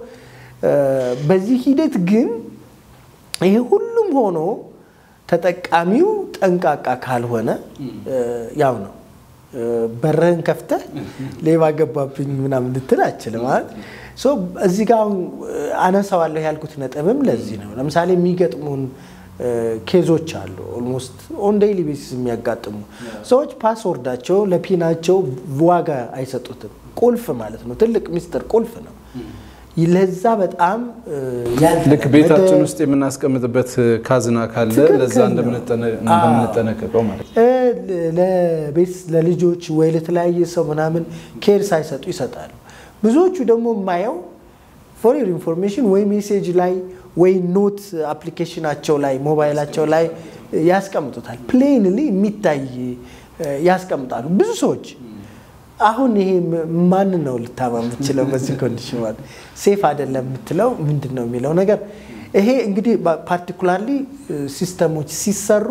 በዚህ ሂደት ግን ይሄ ሁሉም ሆኖ ተጠቃሚው ጠንቃቃ ካልሆነ ያው ነው በርህን ከፍተህ ሌባ ገባብኝ ምናምን ልትል አችልም ማለት እዚህ ጋር አነሳዋለሁ ያልኩት ነጥብም ለዚህ ነው። ለምሳሌ የሚገጥሙን ኬዞች አሉ። ኦልሞስት ኦን ዴይሊ ቤሲስ የሚያጋጥሙ ሰዎች ፓስወርዳቸው ለፒናቸው ዋጋ አይሰጡትም። ቁልፍ ማለት ነው፣ ትልቅ ሚስጥር ቁልፍ ነው። ለዛ በጣም ልክ ቤታችን ውስጥ የምናስቀምጥበት ካዝና ካለ ለዛ እንደምንጠነቀቀው ማለት ነው። ለቤት ለልጆች ወይ ለተለያየ ሰው ምናምን ኬር ሳይሰጡ ይሰጣሉ። ብዙዎቹ ደግሞ የማየው ፎር ዩር ኢንፎርሜሽን ወይ ሜሴጅ ላይ ወይ ኖት አፕሊኬሽናቸው ላይ ሞባይላቸው ላይ ያስቀምጡታል። ፕሌንሊ የሚታይ ያስቀምጣሉ ብዙ ሰዎች። አሁን ይሄ ማን ነው ልታማ የምትችለው በዚህ ኮንዲሽን ማለት ሴፍ አይደለም የምትለው ምንድን ነው የሚለው ነገር ይሄ እንግዲህ ፓርቲኩላርሊ ሲስተሞች ሲሰሩ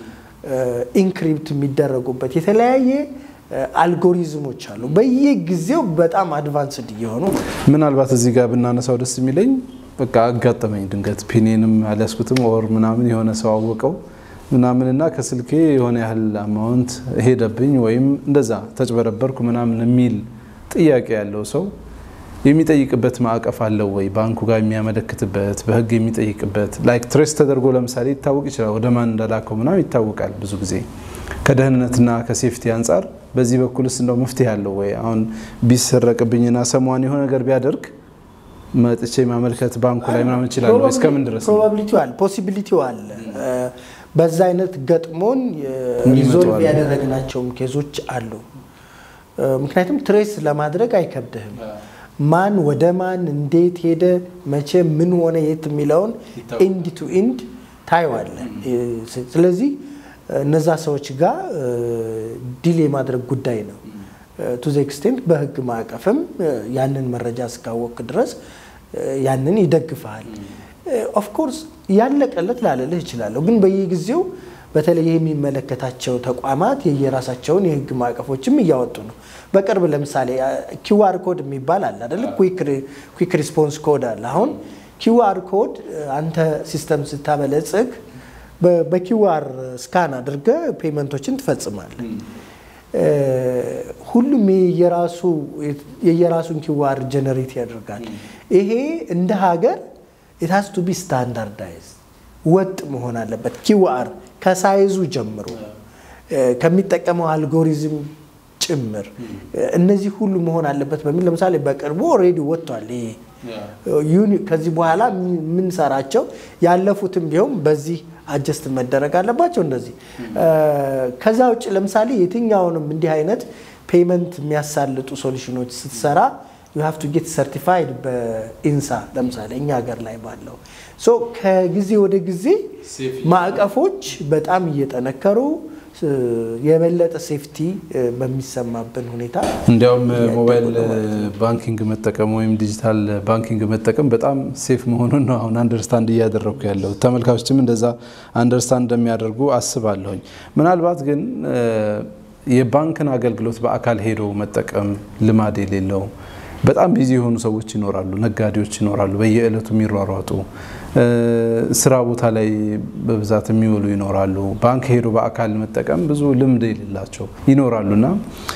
ኢንክሪፕት የሚደረጉበት የተለያየ አልጎሪዝሞች አሉ። በየጊዜው በጣም አድቫንስድ እየሆኑ ምናልባት እዚህ ጋር ብናነሳው ደስ የሚለኝ በቃ አጋጠመኝ ድንገት ፒኔንም አልያዝኩትም ኦር ምናምን የሆነ ሰው አወቀው ምናምንና ከስልኬ የሆነ ያህል አማውንት ሄደብኝ ወይም እንደዛ ተጭበረበርኩ ምናምን የሚል ጥያቄ ያለው ሰው የሚጠይቅበት ማዕቀፍ አለው ወይ? ባንኩ ጋር የሚያመለክትበት በህግ የሚጠይቅበት ላይክ ትሬስ ተደርጎ ለምሳሌ ይታወቅ ይችላል። ወደ ማን እንደላከው ምናምን ይታወቃል። ብዙ ጊዜ ከደህንነትና ከሴፍቲ አንጻር በዚህ በኩልስ እንደው መፍትሄ አለው ወይ? አሁን ቢሰረቅብኝና ሰሟን የሆነ ነገር ቢያደርግ መጥቼ ማመልከት ባንኩ ላይ ምናምን ይችላል ወይ? እስከምን ድረስ ፕሮባቢሊቲው አለ፣ ፖሲቢሊቲው አለ። በዛ አይነት ገጥሞን ሪዞልቭ ያደረግናቸውም ኬዞች አሉ። ምክንያቱም ትሬስ ለማድረግ አይከብድህም። ማን ወደ ማን እንዴት ሄደ፣ መቼ ምን ሆነ፣ የት የሚለውን ኢንድ ቱ ኢንድ ታየዋለ። ስለዚህ እነዛ ሰዎች ጋር ዲል የማድረግ ጉዳይ ነው። ቱ ዘ ኤክስቴንት በህግ ማዕቀፍም ያንን መረጃ እስካወቅ ድረስ ያንን ይደግፈሃል። ኦፍኮርስ ያለቀለት ላለልህ እችላለሁ፣ ግን በየጊዜው በተለይ የሚመለከታቸው ተቋማት የየራሳቸውን የህግ ማዕቀፎችም እያወጡ ነው። በቅርብ ለምሳሌ ኪውአር ኮድ የሚባል አለ አይደል? ኩዊክ ሪስፖንስ ኮድ አለ። አሁን ኪውአር ኮድ አንተ ሲስተም ስታበለጽግ በኪውአር ስካን አድርገ ፔመንቶችን ትፈጽማለህ። ሁሉም የየራሱን ኪዋር ጀነሬት ያደርጋል። ይሄ እንደ ሀገር ኢትሃስ ቱ ቢ ስታንዳርዳይዝ ወጥ መሆን አለበት። ኪዋር ከሳይዙ ጀምሮ ከሚጠቀመው አልጎሪዝም ጭምር እነዚህ ሁሉ መሆን አለበት በሚል ለምሳሌ በቅርቡ ኦልሬዲ ወጥቷል። ይሄ ከዚህ በኋላ የምንሰራቸው ያለፉትም ቢሆን በዚህ አጀስት መደረግ አለባቸው። እንደዚህ ከዛ ውጭ ለምሳሌ የትኛውንም እንዲህ አይነት ፔመንት የሚያሳልጡ ሶሉሽኖች ስትሰራ ዩ ሃቭ ቱ ጌት ሰርቲፋይድ በኢንሳ ለምሳሌ እኛ ሀገር ላይ ባለው ሶ ከጊዜ ወደ ጊዜ ማዕቀፎች በጣም እየጠነከሩ የበለጠ ሴፍቲ በሚሰማብን ሁኔታ እንዲያውም ሞባይል ባንኪንግ መጠቀም ወይም ዲጂታል ባንኪንግ መጠቀም በጣም ሴፍ መሆኑን ነው አሁን አንደርስታንድ እያደረግኩ ያለው። ተመልካቾችም እንደዛ አንደርስታንድ እንደሚያደርጉ አስባለሁኝ። ምናልባት ግን የባንክን አገልግሎት በአካል ሄዶ መጠቀም ልማድ የሌለው በጣም ቢዚ የሆኑ ሰዎች ይኖራሉ፣ ነጋዴዎች ይኖራሉ፣ በየዕለቱ የሚሯሯጡ ስራ ቦታ ላይ በብዛት የሚውሉ ይኖራሉ። ባንክ ሄዶ በአካል መጠቀም ብዙ ልምድ የሌላቸው ይኖራሉ እና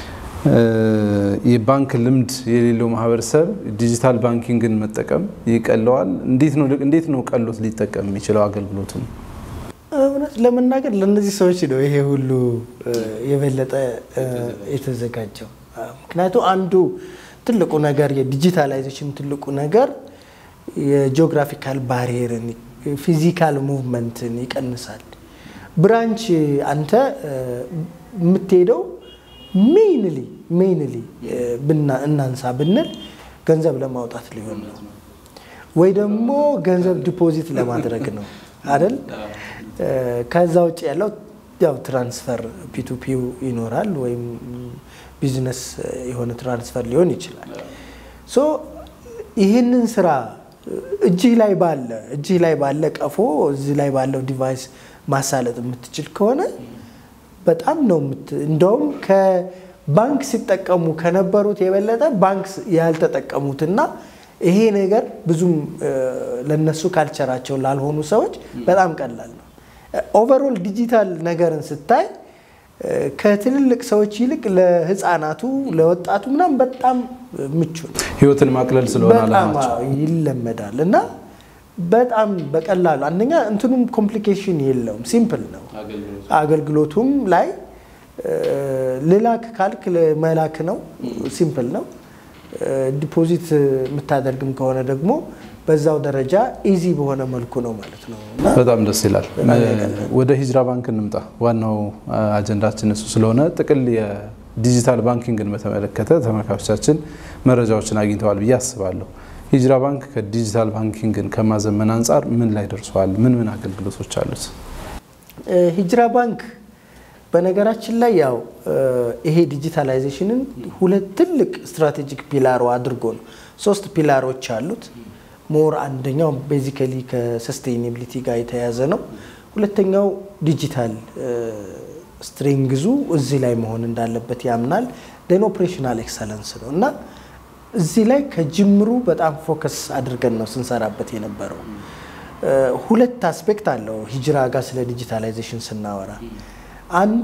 የባንክ ልምድ የሌለው ማህበረሰብ ዲጂታል ባንኪንግን መጠቀም ይቀለዋል። እንዴት ነው ቀሎት ሊጠቀም የሚችለው አገልግሎቱን? እውነት ለመናገር ለእነዚህ ሰዎች ነው ይሄ ሁሉ የበለጠ የተዘጋጀው። ምክንያቱ አንዱ ትልቁ ነገር የዲጂታላይዜሽን ትልቁ ነገር የጂኦግራፊካል ባሪየርን ፊዚካል ሙቭመንትን ይቀንሳል። ብራንች አንተ የምትሄደው ሜይንሊ ሜይንሊ እናንሳ ብንል ገንዘብ ለማውጣት ሊሆን ነው ወይ ደግሞ ገንዘብ ዲፖዚት ለማድረግ ነው አይደል? ከዛ ውጭ ያለው ያው ትራንስፈር ፒቱፒው ይኖራል ወይም ቢዝነስ የሆነ ትራንስፈር ሊሆን ይችላል። ሶ ይህንን ስራ እጅህ ላይ ባለ እጅህ ላይ ባለ ቀፎ እዚህ ላይ ባለው ዲቫይስ ማሳለጥ የምትችል ከሆነ በጣም ነው እንደውም ከባንክ ሲጠቀሙ ከነበሩት የበለጠ ባንክ ያልተጠቀሙትና ይሄ ነገር ብዙም ለነሱ ካልቸራቸው ላልሆኑ ሰዎች በጣም ቀላል ነው። ኦቨርኦል ዲጂታል ነገርን ስታይ ከትልልቅ ሰዎች ይልቅ ለህፃናቱ ለወጣቱ ምናምን በጣም ምቹ ነው። ህይወትን ማቅለል ስለሆነ በጣም አላማቸው ይለመዳል እና በጣም በቀላሉ አንደኛ እንትኑም ኮምፕሊኬሽን የለውም፣ ሲምፕል ነው። አገልግሎቱም ላይ ልላክ ካልክ መላክ ነው፣ ሲምፕል ነው። ዲፖዚት የምታደርግም ከሆነ ደግሞ በዛው ደረጃ ኢዚ በሆነ መልኩ ነው ማለት ነው። በጣም ደስ ይላል። ወደ ሂጅራ ባንክ እንምጣ። ዋናው አጀንዳችን እሱ ስለሆነ ጥቅል የዲጂታል ባንኪንግን በተመለከተ ተመልካቾቻችን መረጃዎችን አግኝተዋል ብዬ አስባለሁ። ሂጅራ ባንክ ከዲጂታል ባንኪንግን ከማዘመን አንጻር ምን ላይ ደርሰዋል? ምን ምን አገልግሎቶች አሉት? ሂጅራ ባንክ በነገራችን ላይ ያው ይሄ ዲጂታላይዜሽንን ሁለት ትልቅ ስትራቴጂክ ፒላሩ አድርጎ ነው። ሶስት ፒላሮች አሉት። ሞር አንደኛው ቤዚካሊ ከሰስቴይኔቢሊቲ ጋር የተያያዘ ነው። ሁለተኛው ዲጂታል ስትሪንግዙ እዚህ ላይ መሆን እንዳለበት ያምናል። ደን ኦፕሬሽናል ኤክሰለንስ ነው እና እዚህ ላይ ከጅምሩ በጣም ፎከስ አድርገን ነው ስንሰራበት የነበረው። ሁለት አስፔክት አለው ሂጅራ ጋር ስለ ዲጂታላይዜሽን ስናወራ አንዱ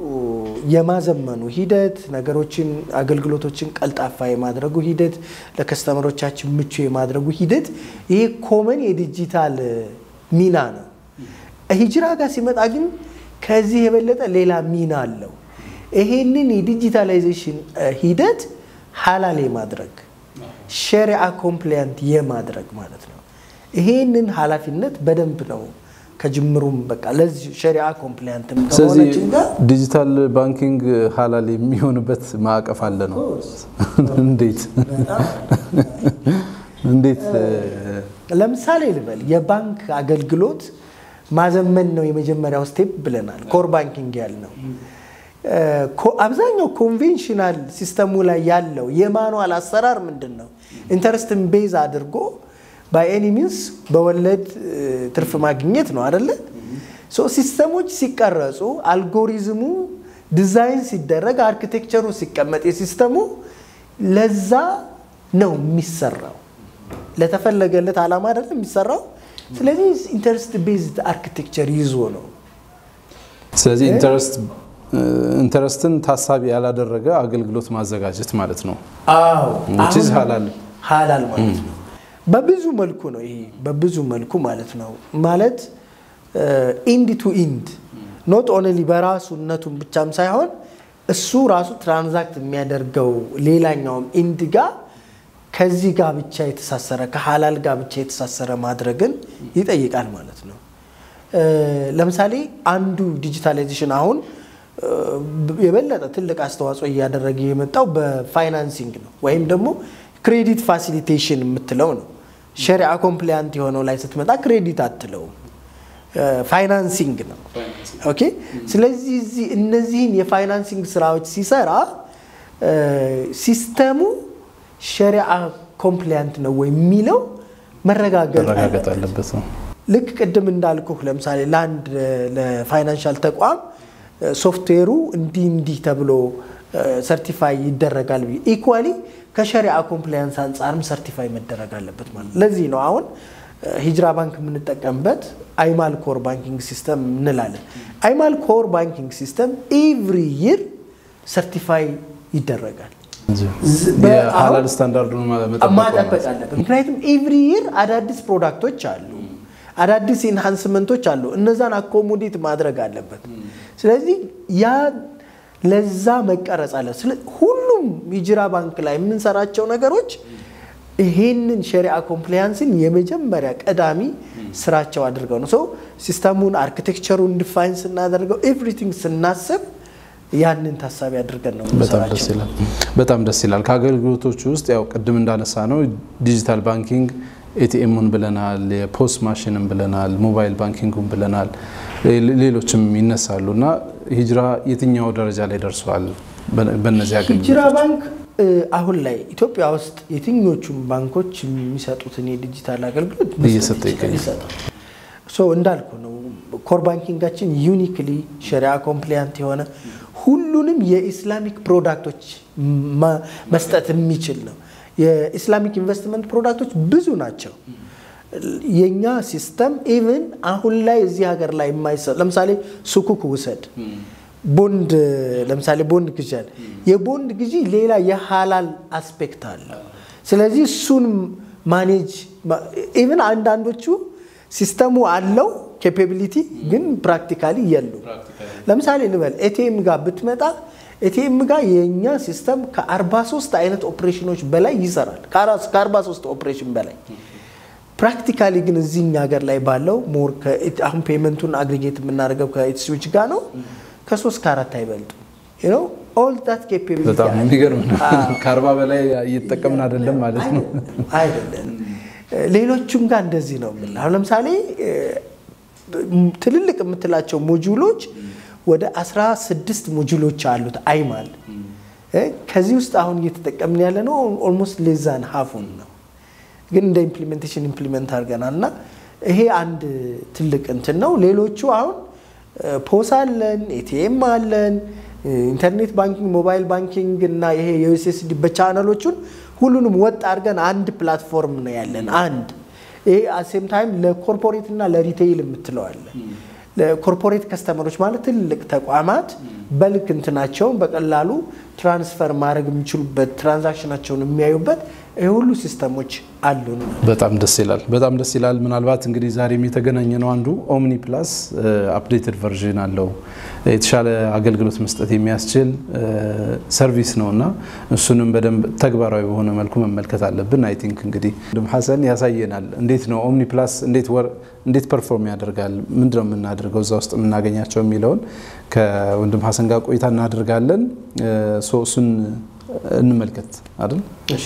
የማዘመኑ ሂደት ነገሮችን፣ አገልግሎቶችን ቀልጣፋ የማድረጉ ሂደት፣ ለከስተመሮቻችን ምቹ የማድረጉ ሂደት ይሄ ኮመን የዲጂታል ሚና ነው። ሂጅራ ጋር ሲመጣ ግን ከዚህ የበለጠ ሌላ ሚና አለው። ይሄንን የዲጂታላይዜሽን ሂደት ሀላል የማድረግ ሸሪዓ ኮምፕላያንት የማድረግ ማለት ነው። ይሄንን ኃላፊነት በደንብ ነው ከጅምሩም በቃ ለዚህ ሸሪዓ ኮምፕላያንት ስለዚህ ከሆነችን ጋር ዲጂታል ባንኪንግ ሀላል የሚሆንበት ማዕቀፍ አለ ነው። እንዴት እንዴት ለምሳሌ ልበል የባንክ አገልግሎት ማዘመን ነው የመጀመሪያው ስቴፕ ብለናል። ኮር ባንኪንግ ያልነው አብዛኛው ኮንቬንሽናል ሲስተሙ ላይ ያለው የማኑዋል አሰራር ምንድን ነው? ኢንተረስትን ቤዝ አድርጎ ባይ ኤኒ ሚንስ በወለድ ትርፍ ማግኘት ነው አደለ? ሶ ሲስተሞች ሲቀረጹ አልጎሪዝሙ ዲዛይን ሲደረግ አርኪቴክቸሩ ሲቀመጥ የሲስተሙ ለዛ ነው የሚሰራው ለተፈለገለት ዓላማ አይደለም የሚሰራው። ስለዚህ ኢንተረስት ቤዝድ አርኪቴክቸር ይዞ ነው ስለዚህ ኢንተረስት ኢንተረስትን ታሳቢ ያላደረገ አገልግሎት ማዘጋጀት ማለት ነው። አዎ which is አሁን ሀላል ሀላል ማለት ነው። በብዙ መልኩ ነው ይሄ በብዙ መልኩ ማለት ነው። ማለት ኢንድ ቱ ኢንድ ኖት ኦንሊ በራሱነቱን ብቻም ሳይሆን እሱ ራሱ ትራንዛክት የሚያደርገው ሌላኛውም ኢንድ ጋር ከዚህ ጋር ብቻ የተሳሰረ ከሀላል ጋር ብቻ የተሳሰረ ማድረግን ይጠይቃል ማለት ነው። እ፣ ለምሳሌ አንዱ ዲጂታላይዜሽን አሁን እ፣ የበለጠ ትልቅ አስተዋጽኦ እያደረገ የመጣው በፋይናንሲንግ ነው ወይም ደግሞ ክሬዲት ፋሲሊቴሽን የምትለው ነው። ሸሪዓ ኮምፕሊያንት የሆነው ላይ ስትመጣ ክሬዲት አትለውም፣ እ፣ ፋይናንሲንግ ነው። ኦኬ። ስለዚህ እዚህ እነዚህን የፋይናንሲንግ ስራዎች ሲሰራ እ፣ ሲስተሙ ሸሪዓ ኮምፕሊያንት ነው ወይ የሚለው መረጋገጥ መረጋገጥ አለበት። አለበት ነው። ልክ ቅድም እንዳልኩህ ለምሳሌ ለአንድ ለፋይናንሻል ተቋም ሶፍትዌሩ እንዲህ እንዲህ ተብሎ ሰርቲፋይ ይደረጋል ብዬ ኢኳሊ ከሸሪዓ ኮምፕላያንስ አንጻርም ሰርቲፋይ መደረግ አለበት ማለት ለዚህ ነው አሁን ሂጅራ ባንክ የምንጠቀምበት አይማል ኮር ባንኪንግ ሲስተም እንላለን። አይማል ኮር ባንኪንግ ሲስተም ኤቭሪ ይር ሰርቲፋይ ይደረጋል። የሀላል ስታንዳርዱን መጠበቅ ማጠበቅ አለበት። ምክንያቱም ኤቭሪ ይር አዳዲስ ፕሮዳክቶች አሉ፣ አዳዲስ ኢንሃንስመንቶች አሉ። እነዛን አኮሞዴት ማድረግ አለበት። ስለዚህ ያ ለዛ መቀረጽ አለ። ሁሉም ሂጅራ ባንክ ላይ የምንሰራቸው ነገሮች ይሄንን ሸሪዓ ኮምፕላያንስን የመጀመሪያ ቀዳሚ ስራቸው አድርገው ነው ሰው ሲስተሙን አርኪቴክቸሩን ዲፋይን ስናደርገው ኤቭሪቲንግ ስናስብ ያንን ታሳቢ አድርገን ነው በጣም ደስ ይላል። በጣም ደስ ይላል። ከአገልግሎቶቹ ውስጥ ያው ቅድም እንዳነሳ ነው ዲጂታል ባንኪንግ ኤቲኤሙን ብለናል፣ የፖስት ማሽንን ብለናል፣ ሞባይል ባንኪንጉን ብለናል፣ ሌሎችም ይነሳሉ እና ሂጅራ የትኛው ደረጃ ላይ ደርሰዋል? በእነዚህ አገልግሎቶች ሂጅራ ባንክ አሁን ላይ ኢትዮጵያ ውስጥ የትኞቹም ባንኮች የሚሰጡትን የዲጂታል አገልግሎት እየሰጠ ይገኛል። ይሰጣል። ሶ እንዳልኩ ነው ኮር ባንኪንጋችን ዩኒክሊ ሸሪዓ ኮምፕሊያንት የሆነ ሁሉንም የኢስላሚክ ፕሮዳክቶች መስጠት የሚችል ነው። የኢስላሚክ ኢንቨስትመንት ፕሮዳክቶች ብዙ ናቸው። የኛ ሲስተም ኢቭን አሁን ላይ እዚህ ሀገር ላይ የማይሰጥ ለምሳሌ ሱኩክ ውሰድ ቦንድ ለምሳሌ ቦንድ ግዢ አለ። የቦንድ ግዢ ሌላ የሀላል አስፔክት አለ። ስለዚህ እሱን ማኔጅ ኢቭን አንዳንዶቹ ሲስተሙ አለው ኬፓቢሊቲ ግን ፕራክቲካሊ የሉ። ለምሳሌ ልበል ኤቲኤም ጋር ብትመጣ ኤቲኤም ጋር የእኛ ሲስተም ከ43 አይነት ኦፕሬሽኖች በላይ ይሰራል። ከ43 ኦፕሬሽን በላይ ፕራክቲካሊ ግን እዚህኛ ሀገር ላይ ባለው ሞር አሁን ፔመንቱን አግሪጌት የምናደርገው ከኢትስዊች ጋር ነው ከሶስት ከአራት አይበልጡ ነው ኦል ዳት ኬፓቢሊቲ በጣም የሚገርም ነው። ከአርባ በላይ እየተጠቀምን አይደለም ማለት ነው። አይደለም ሌሎቹም ጋር እንደዚህ ነው የምልህ። አሁን ለምሳሌ ትልልቅ የምትላቸው ሞጁሎች ወደ 16 ሞጁሎች አሉት አይማል። ከዚህ ውስጥ አሁን እየተጠቀምን ያለ ነው ኦልሞስት ሌዛን ሀፉን ነው፣ ግን እንደ ኢምፕሊሜንቴሽን ኢምፕሊመንት አድርገናል እና ይሄ አንድ ትልቅ እንትን ነው። ሌሎቹ አሁን ፖስ አለን፣ ኤቲኤም አለን፣ ኢንተርኔት ባንኪንግ፣ ሞባይል ባንኪንግ እና ይሄ የዩኤስኤስዲ በቻናሎቹን ሁሉንም ወጥ አድርገን አንድ ፕላትፎርም ነው ያለን አንድ ይሄ አሴም ታይም ለኮርፖሬት እና ለሪቴይል የምትለዋለን ለኮርፖሬት ከስተመሮች ማለት ትልቅ ተቋማት በልክ እንትናቸውን በቀላሉ ትራንስፈር ማድረግ የሚችሉበት ትራንዛክሽናቸውን የሚያዩበት ይህ ሁሉ ሲስተሞች አሉን። በጣም ደስ ይላል። በጣም ደስ ይላል። ምናልባት እንግዲህ ዛሬም የተገናኘ ነው አንዱ ኦምኒ ፕላስ አፕዴትድ ቨርዥን አለው የተሻለ አገልግሎት መስጠት የሚያስችል ሰርቪስ ነው እና እሱንም በደንብ ተግባራዊ በሆነ መልኩ መመልከት አለብን። አይ ቲንክ እንግዲህ ወንድም ሀሰን ያሳየናል። እንዴት ነው ኦምኒ ፕላስ እንዴት ፐርፎርም ያደርጋል፣ ምንድነው የምናደርገው እዛ ውስጥ የምናገኛቸው የሚለውን ከወንድም ሀሰን ጋር ቆይታ እናደርጋለን። እሱን እንመልከት አይደል?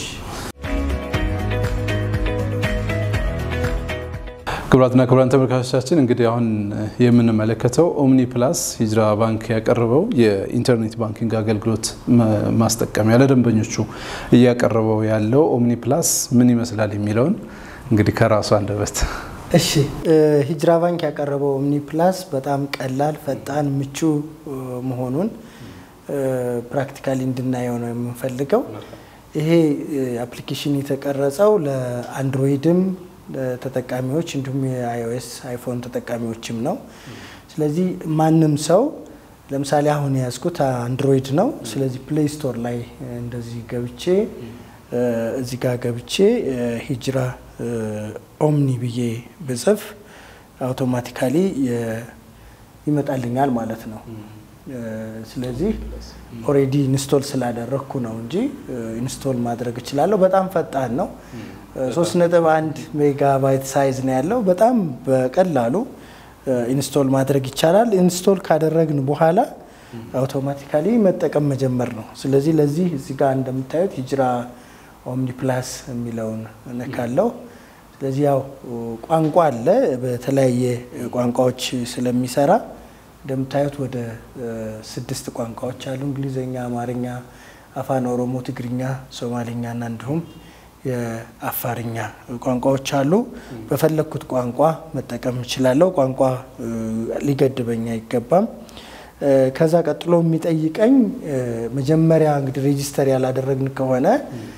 ክቡራትና ክቡራን ተመልካቾቻችን እንግዲህ አሁን የምንመለከተው ኦምኒ ፕላስ ሂጅራ ባንክ ያቀረበው የኢንተርኔት ባንኪንግ አገልግሎት ማስጠቀሚያ ለደንበኞቹ እያቀረበው ያለው ኦምኒ ፕላስ ምን ይመስላል የሚለውን እንግዲህ ከራሱ አንደበት እሺ ሂጅራ ባንክ ያቀረበው ኦምኒ ፕላስ በጣም ቀላል፣ ፈጣን፣ ምቹ መሆኑን ፕራክቲካሊ እንድናየው ነው የምንፈልገው። ይሄ አፕሊኬሽን የተቀረጸው ለአንድሮይድም ተጠቃሚዎች እንዲሁም የአይኦኤስ አይፎን ተጠቃሚዎችም ነው። ስለዚህ ማንም ሰው ለምሳሌ አሁን የያዝኩት አንድሮይድ ነው። ስለዚህ ፕሌይ ስቶር ላይ እንደዚህ ገብቼ እዚህ ጋር ገብቼ ሂጅራ ኦምኒ ብዬ ብጽፍ አውቶማቲካሊ ይመጣልኛል ማለት ነው። ስለዚህ ኦሬዲ ኢንስቶል ስላደረግኩ ነው እንጂ ኢንስቶል ማድረግ እችላለሁ። በጣም ፈጣን ነው። ሶስት ነጥብ አንድ ሜጋባይት ሳይዝ ነው ያለው። በጣም በቀላሉ ኢንስቶል ማድረግ ይቻላል። ኢንስቶል ካደረግን በኋላ አውቶማቲካሊ መጠቀም መጀመር ነው። ስለዚህ ለዚህ እዚህ ጋር እንደምታዩት ሂጅራ ኦምኒ ፕላስ የሚለውን እነካለው። ስለዚህ ያው ቋንቋ አለ በተለያየ ቋንቋዎች ስለሚሰራ እንደምታዩት ወደ ስድስት ቋንቋዎች አሉ። እንግሊዝኛ፣ አማርኛ፣ አፋን ኦሮሞ፣ ትግርኛ፣ ሶማሌኛ እና እንዲሁም የአፋርኛ ቋንቋዎች አሉ። በፈለግኩት ቋንቋ መጠቀም እችላለሁ። ቋንቋ ሊገድበኝ አይገባም። ከዛ ቀጥሎ የሚጠይቀኝ መጀመሪያ እንግዲህ ሬጂስተር ያላደረግን ከሆነ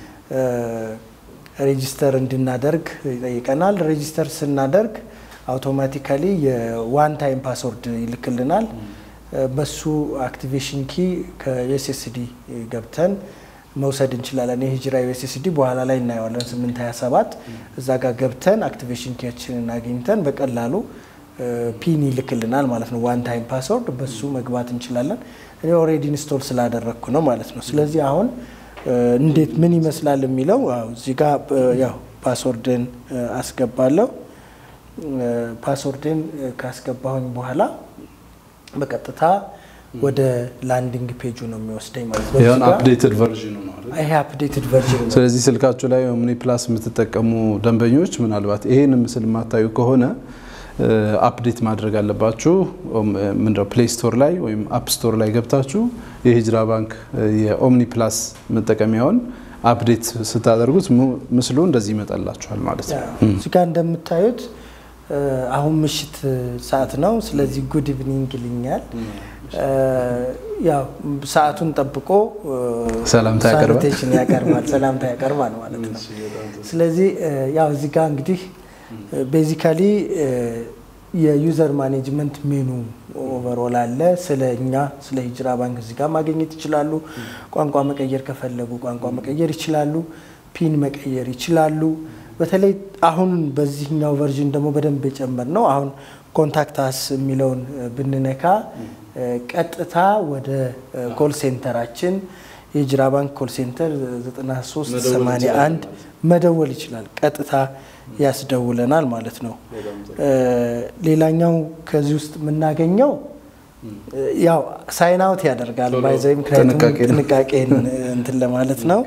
ሬጂስተር እንድናደርግ ይጠይቀናል። ሬጂስተር ስናደርግ አውቶማቲካሊ የዋን ታይም ፓስወርድ ይልክልናል። በሱ አክቲቬሽን ኪ ከዩኤስኤስዲ ገብተን መውሰድ እንችላለን። የሂጅራ ዩኤስኤስዲ በኋላ ላይ እናየዋለን። 827 እዛ ጋር ገብተን አክቲቬሽን ኪያችንን አግኝተን በቀላሉ ፒን ይልክልናል ማለት ነው። ዋን ታይም ፓስወርድ በሱ መግባት እንችላለን። እኔ ኦልሬዲ ኢንስቶል ስላደረግኩ ነው ማለት ነው። ስለዚህ አሁን እንዴት ምን ይመስላል የሚለው እዚህ ጋር ያው ፓስወርድን አስገባለሁ። ፓስወርድን ካስገባሁኝ በኋላ በቀጥታ ወደ ላንዲንግ ፔጁ ነው የሚወስደኝ ማለት ነው። ይሁን አፕዴትድ ቨርዥኑ ነው አይደል? ይሄ አፕዴትድ ቨርዥን ነው። ስለዚህ ስልካችሁ ላይ ኦምኒ ፕላስ የምትጠቀሙ ደንበኞች ምናልባት ይሄን ምስል የማታዩ ከሆነ አፕዴት ማድረግ አለባችሁ። ምንድነው ፕሌይ ስቶር ላይ ወይም አፕ ስቶር ላይ ገብታችሁ የሂጅራ ባንክ የኦምኒ ፕላስ መጠቀሚያውን አፕዴት ስታደርጉት ምስሉ እንደዚህ ይመጣላችኋል ማለት ነው። እዚህ ጋር እንደምታዩት አሁን ምሽት ሰዓት ነው። ስለዚህ ጉድ ኢቭኒንግ ይልኛል። ያው ሰዓቱን ጠብቆ ሰላምታ ያቀርባል ሳኒቴሽን ያቀርባል ሰላምታ ያቀርባል ማለት ነው። ስለዚህ ያው እዚህ ጋር እንግዲህ ቤዚካሊ የዩዘር ማኔጅመንት ሜኑ ኦቨሮል አለ። ስለ እኛ ስለ ሂጅራ ባንክ እዚህ ጋር ማግኘት ይችላሉ። ቋንቋ መቀየር ከፈለጉ ቋንቋ መቀየር ይችላሉ። ፒን መቀየር ይችላሉ። በተለይ አሁን በዚህኛው ቨርዥን ደግሞ በደንብ የጨመር ነው። አሁን ኮንታክት አስ የሚለውን ብንነካ ቀጥታ ወደ ኮል ሴንተራችን የሂጅራ ባንክ ኮል ሴንተር 9381 መደወል ይችላል። ቀጥታ ያስደውለናል ማለት ነው። ሌላኛው ከዚህ ውስጥ የምናገኘው ያው ሳይን አውት ያደርጋል ባይዘይ ምክንያቱም ጥንቃቄን እንትን ለማለት ነው።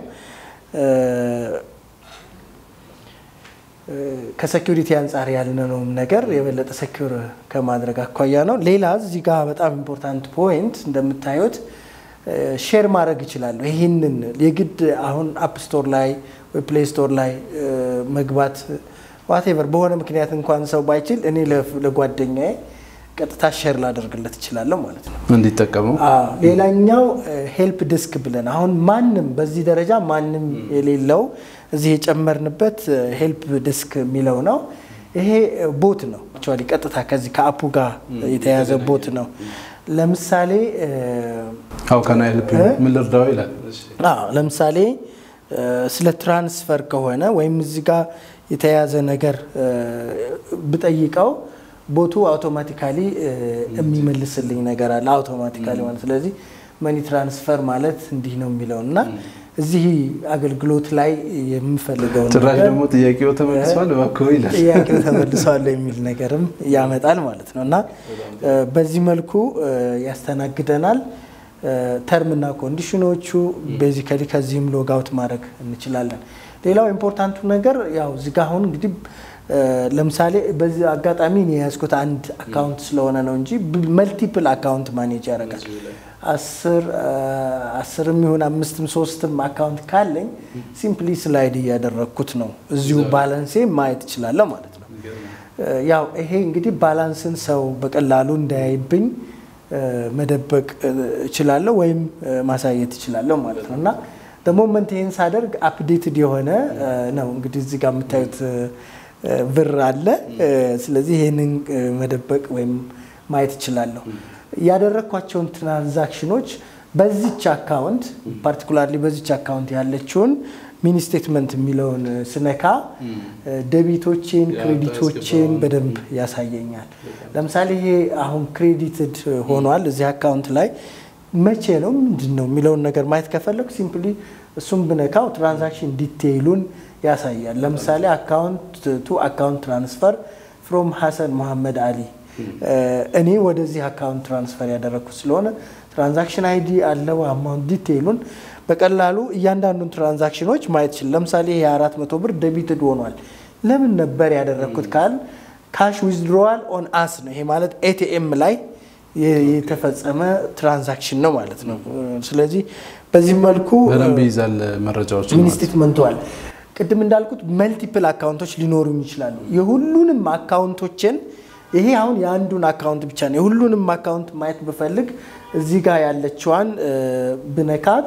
ከሴኪሪቲ አንጻር ያልነውም ነገር የበለጠ ሴኪር ከማድረግ አኳያ ነው። ሌላ እዚህ ጋር በጣም ኢምፖርታንት ፖይንት እንደምታዩት ሼር ማድረግ ይችላለሁ። ይህንን የግድ አሁን አፕ ስቶር ላይ ወይ ፕሌይ ስቶር ላይ መግባት ዋቴቨር በሆነ ምክንያት እንኳን ሰው ባይችል እኔ ለጓደኛዬ ቀጥታ ሼር ላደርግለት እችላለሁ ማለት ነው እንዲጠቀመው። ሌላኛው ሄልፕ ዲስክ ብለን አሁን ማንም በዚህ ደረጃ ማንም የሌለው እዚህ የጨመርንበት ሄልፕ ዲስክ የሚለው ነው። ይሄ ቦት ነው አክቹዋሊ ቀጥታ ከዚህ ከአፑ ጋር የተያዘ ቦት ነው። ለምሳሌ ሀው ካን አይ ሄልፕ ዩ ምን ልርዳው ይላል። ለምሳሌ ስለ ትራንስፈር ከሆነ ወይም እዚህ ጋር የተያዘ ነገር ብጠይቀው ቦቱ አውቶማቲካሊ የሚመልስልኝ ነገር አለ። አውቶማቲካሊ ማለት ስለዚህ መኒ ትራንስፈር ማለት እንዲህ ነው የሚለው እና እዚህ አገልግሎት ላይ የምፈልገው ጭራሽ ደግሞ ጥያቄው ተመልሷል እባክዎ ይላል። ጥያቄው ተመልሷል የሚል ነገርም ያመጣል ማለት ነው እና በዚህ መልኩ ያስተናግደናል። ተርምና ኮንዲሽኖቹ ቤዚካሊ ከዚህም ሎጋውት ማድረግ እንችላለን። ሌላው ኢምፖርታንቱ ነገር ያው እዚህ ጋ አሁን እንግዲህ ለምሳሌ በዚህ አጋጣሚ እኔ የያዝኩት አንድ አካውንት ስለሆነ ነው እንጂ መልቲፕል አካውንት ማኔጅ ያደርጋል። አስርም ይሁን አምስትም ሶስትም አካውንት ካለኝ ሲምፕሊ ስላይድ እያደረግኩት ነው እዚሁ ባላንሴ ማየት እችላለሁ ማለት ነው። ያው ይሄ እንግዲህ ባላንስን ሰው በቀላሉ እንዳያይብኝ መደበቅ እችላለሁ ወይም ማሳየት እችላለሁ ማለት ነው እና በሞመንት ይህን ሳደርግ አፕዴትድ የሆነ ነው እንግዲህ እዚህ ጋር የምታዩት ብር አለ። ስለዚህ ይህንን መደበቅ ወይም ማየት እችላለሁ። ያደረግኳቸውን ትራንዛክሽኖች በዚች አካውንት ፓርቲኩላርሊ በዚች አካውንት ያለችውን ሚኒ ስቴትመንት የሚለውን ስነካ ደቢቶቼን ክሬዲቶቼን በደንብ ያሳየኛል። ለምሳሌ ይሄ አሁን ክሬዲትድ ሆኗል እዚህ አካውንት ላይ መቼ ነው ምንድን ነው የሚለውን ነገር ማየት ከፈለግ ሲምፕሊ እሱም ብነካው ትራንዛክሽን ዲቴይሉን ያሳያል። ለምሳሌ አካውንት ቱ አካውንት ትራንስፈር ፍሮም ሀሰን መሐመድ አሊ እኔ ወደዚህ አካውንት ትራንስፈር ያደረግኩት ስለሆነ ትራንዛክሽን አይዲ አለው አማውንት ዲቴይሉን በቀላሉ እያንዳንዱን ትራንዛክሽኖች ማየት ይችላል። ለምሳሌ ይሄ አራት መቶ ብር ደቢትድ ሆኗል። ለምን ነበር ያደረግኩት ካል ካሽ ዊዝድሮዋል ኦን አስ ነው። ይሄ ማለት ኤቲኤም ላይ የተፈጸመ ትራንዛክሽን ነው ማለት ነው። ስለዚህ በዚህ መልኩ በደንብ ይይዛል መረጃዎች ሚኒ ስቴትመንቷል። ቅድም እንዳልኩት መልቲፕል አካውንቶች ሊኖሩኝ ይችላሉ። የሁሉንም አካውንቶችን ይሄ አሁን የአንዱን አካውንት ብቻ ነው። የሁሉንም አካውንት ማየት ብፈልግ እዚህ ጋር ያለችዋን ብነካት፣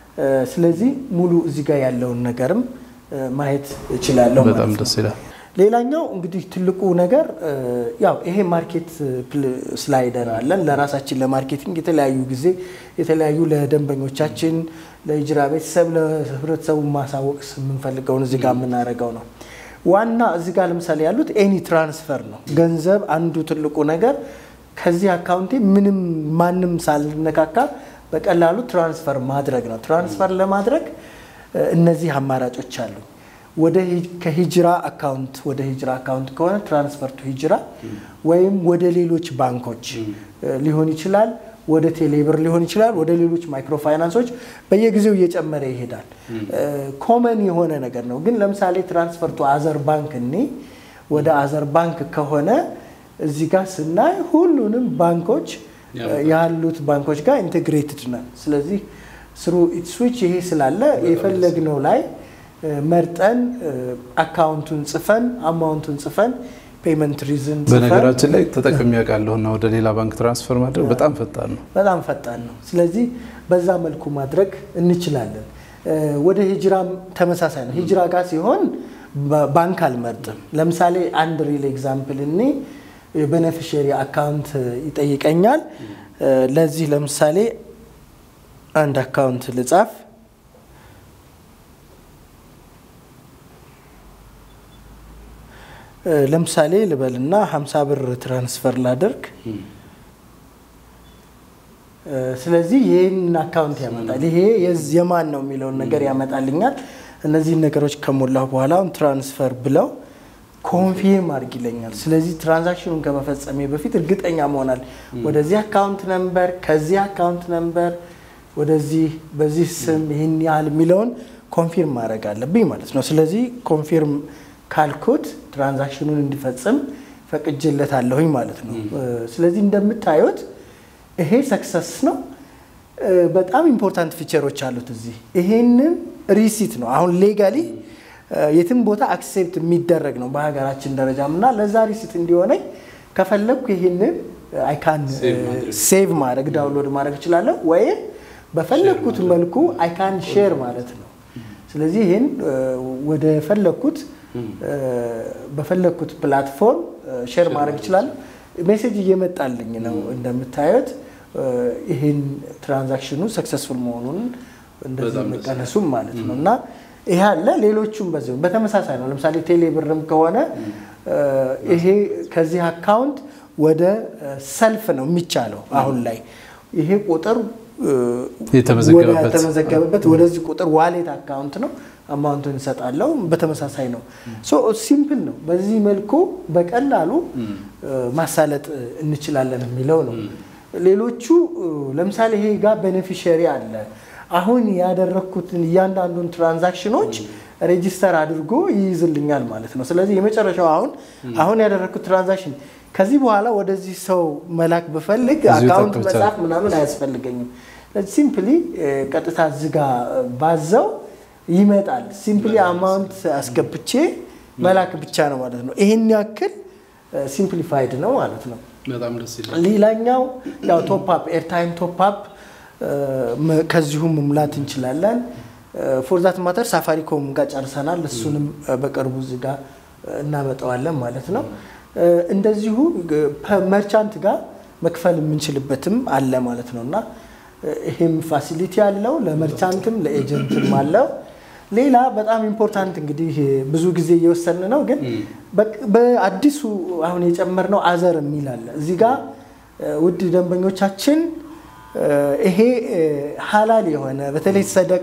ስለዚህ ሙሉ እዚህ ጋር ያለውን ነገርም ማየት እችላለሁ ማለት በጣም ነው። ደስ ይላል። ሌላኛው እንግዲህ ትልቁ ነገር ያው ይሄ ማርኬት ስላይደር አለን። ለራሳችን ለማርኬቲንግ የተለያዩ ጊዜ የተለያዩ ለደንበኞቻችን፣ ለሂጅራ ቤተሰብ፣ ለህብረተሰቡ ማሳወቅ የምንፈልገውን እዚህ ጋር የምናደርገው ነው። ዋና እዚህ ጋር ለምሳሌ ያሉት ኤኒ ትራንስፈር ነው። ገንዘብ አንዱ ትልቁ ነገር ከዚህ አካውንቴ ምንም ማንም ሳልነካካ በቀላሉ ትራንስፈር ማድረግ ነው። ትራንስፈር ለማድረግ እነዚህ አማራጮች አሉ። ወደ ከሂጅራ አካውንት ወደ ሂጅራ አካውንት ከሆነ ትራንስፈር ቱ ሂጅራ ወይም ወደ ሌሎች ባንኮች ሊሆን ይችላል፣ ወደ ቴሌብር ሊሆን ይችላል፣ ወደ ሌሎች ማይክሮ ፋይናንሶች በየጊዜው እየጨመረ ይሄዳል። ኮመን የሆነ ነገር ነው። ግን ለምሳሌ ትራንስፈር ቱ አዘር ባንክ እኔ ወደ አዘር ባንክ ከሆነ እዚህ ጋር ስናይ ሁሉንም ባንኮች ያሉት ባንኮች ጋር ኢንቴግሬትድ ነን። ስለዚህ ስሩ ስዊች ይሄ ስላለ የፈለግነው ላይ መርጠን አካውንቱን ጽፈን አማውንቱን ጽፈን ፔመንት ሪዝን ጽፈን በነገራችን ላይ ተጠቅሜ ያውቃለሁ እና ወደ ሌላ ባንክ ትራንስፈር ማድረግ በጣም ፈጣን ነው። በጣም ፈጣን ነው። ስለዚህ በዛ መልኩ ማድረግ እንችላለን። ወደ ሂጅራም ተመሳሳይ ነው። ሂጅራ ጋር ሲሆን ባንክ አልመርጥም። ለምሳሌ አንድ ሪል ኤግዛምፕል እኔ የቤኔፊሽሪ አካውንት ይጠይቀኛል። ለዚህ ለምሳሌ አንድ አካውንት ልጻፍ። ለምሳሌ ልበልና 50 ብር ትራንስፈር ላደርግ። ስለዚህ ይህን አካውንት ያመጣል። ይሄ የማን ነው የሚለውን ነገር ያመጣልኛል። እነዚህን ነገሮች ከሞላሁ በኋላ አሁን ትራንስፈር ብለው ኮንፊርም አድርግ ይለኛል። ስለዚህ ትራንዛክሽኑን ከመፈጸሜ በፊት እርግጠኛ መሆናል ወደዚህ አካውንት ነምበር፣ ከዚህ አካውንት ነምበር ወደዚህ በዚህ ስም ይህን ያህል የሚለውን ኮንፊርም ማድረግ አለብኝ ማለት ነው። ስለዚህ ኮንፊርም ካልኩት ትራንዛክሽኑን እንዲፈጽም ፈቅጄለታለሁኝ ማለት ነው። ስለዚህ እንደምታዩት ይሄ ሰክሰስ ነው። በጣም ኢምፖርታንት ፊቸሮች አሉት እዚህ። ይሄንን ሪሲት ነው አሁን ሌጋሊ የትም ቦታ አክሴፕት የሚደረግ ነው በሀገራችን ደረጃም እና ለዛ ሪሲት እንዲሆነኝ ከፈለግኩ ይህንን አይካን ሴቭ ማድረግ ዳውንሎድ ማድረግ እችላለሁ ወይም በፈለግኩት መልኩ አይካን ሼር ማለት ነው። ስለዚህ ይህን ወደ ፈለግኩት በፈለግኩት ፕላትፎርም ሼር ማድረግ እችላለሁ። ሜሴጅ እየመጣልኝ ነው እንደምታዩት ይህን ትራንዛክሽኑ ሰክሰስፉል መሆኑን እንደዚህ መቀነሱም ማለት ነው እና ይሄ አለ። ሌሎቹም በዚህ በተመሳሳይ ነው። ለምሳሌ ቴሌ ብርም ከሆነ ይሄ ከዚህ አካውንት ወደ ሰልፍ ነው የሚቻለው። አሁን ላይ ይሄ ቁጥር የተመዘገበበት ወደዚህ ቁጥር ዋሌት አካውንት ነው። አማውንቱን እንሰጣለው። በተመሳሳይ ነው። ሲምፕል ነው። በዚህ መልኩ በቀላሉ ማሳለጥ እንችላለን የሚለው ነው። ሌሎቹ ለምሳሌ ይሄ ጋር ቤኔፊሸሪ አለ። አሁን ያደረግኩትን እያንዳንዱን ትራንዛክሽኖች ሬጂስተር አድርጎ ይይዝልኛል ማለት ነው። ስለዚህ የመጨረሻው አሁን አሁን ያደረግኩት ትራንዛክሽን ከዚህ በኋላ ወደዚህ ሰው መላክ ብፈልግ አካውንት መጻፍ ምናምን አያስፈልገኝም። ሲምፕሊ ቀጥታ እዚህ ጋ ባዘው ይመጣል። ሲምፕሊ አማውንት አስገብቼ መላክ ብቻ ነው ማለት ነው። ይህን ያክል ሲምፕሊፋይድ ነው ማለት ነው። ሌላኛው ያው ቶፕ ኤርታይም ቶፕ ከዚሁ መሙላት እንችላለን። ፎርዛት ማተር ሳፋሪኮም ጋር ጨርሰናል። እሱንም በቅርቡ እዚህ ጋር እናመጣዋለን ማለት ነው። እንደዚሁ መርቻንት ጋር መክፈል የምንችልበትም አለ ማለት ነው እና ይሄም ፋሲሊቲ አለው ለመርቻንትም ለኤጀንትም አለው። ሌላ በጣም ኢምፖርታንት እንግዲህ ብዙ ጊዜ እየወሰን ነው፣ ግን በአዲሱ አሁን የጨመርነው አዘር የሚል አለ እዚህ ጋር ውድ ደንበኞቻችን ይሄ ሀላል የሆነ በተለይ ሰደቃ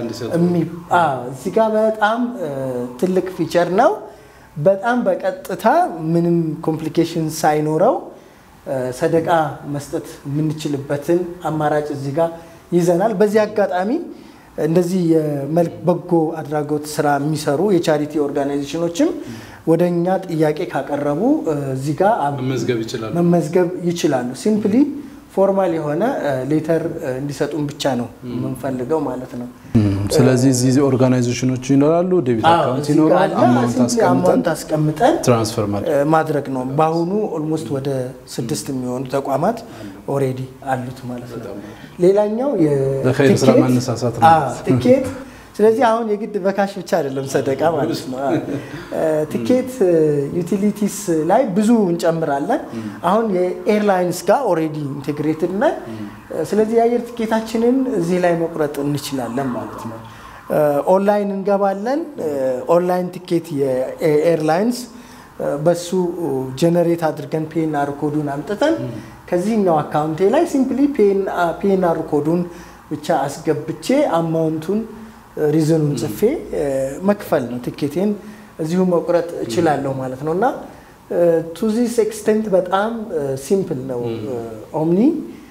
እዚህ ጋር በጣም ትልቅ ፊቸር ነው። በጣም በቀጥታ ምንም ኮምፕሊኬሽን ሳይኖረው ሰደቃ መስጠት የምንችልበትን አማራጭ እዚህ ጋር ይዘናል። በዚህ አጋጣሚ እንደዚህ የመልክ በጎ አድራጎት ስራ የሚሰሩ የቻሪቲ ኦርጋናይዜሽኖችም ወደ እኛ ጥያቄ ካቀረቡ እዚህ ጋር መመዝገብ ይችላሉ። ሲምፕሊ ፎርማል የሆነ ሌተር እንዲሰጡን ብቻ ነው የምንፈልገው ማለት ነው። ስለዚህ እዚህ ኦርጋናይዜሽኖች ይኖራሉ፣ ዴቢት አካውንት ይኖራል፣ አማውንት አስቀምጠን ትራንስፈር ማድረግ ነው። በአሁኑ ኦልሞስት ወደ ስድስት የሚሆኑ ተቋማት ኦሬዲ አሉት ማለት ነው። ሌላኛው ስራ ማነሳሳት ነው ትኬት ስለዚህ አሁን የግድ በካሽ ብቻ አይደለም ሰደቃ ማለት ነው። ትኬት ዩቲሊቲስ ላይ ብዙ እንጨምራለን። አሁን የኤርላይንስ ጋር ኦልሬዲ ኢንቴግሬትድ ነን። ስለዚህ የአየር ትኬታችንን እዚህ ላይ መቁረጥ እንችላለን ማለት ነው። ኦንላይን እንገባለን። ኦንላይን ትኬት የኤርላይንስ በሱ ጀነሬት አድርገን ፒኤንአር ኮዱን አምጥተን ከዚህኛው አካውንቴ ላይ ሲምፕሊ ፒኤንአር ኮዱን ብቻ አስገብቼ አማውንቱን ሪዝኑን ጽፌ መክፈል ነው። ትኬቴን እዚሁ መቁረጥ እችላለሁ ማለት ነው እና ቱ ዚስ ኤክስቴንት በጣም ሲምፕል ነው ኦምኒ።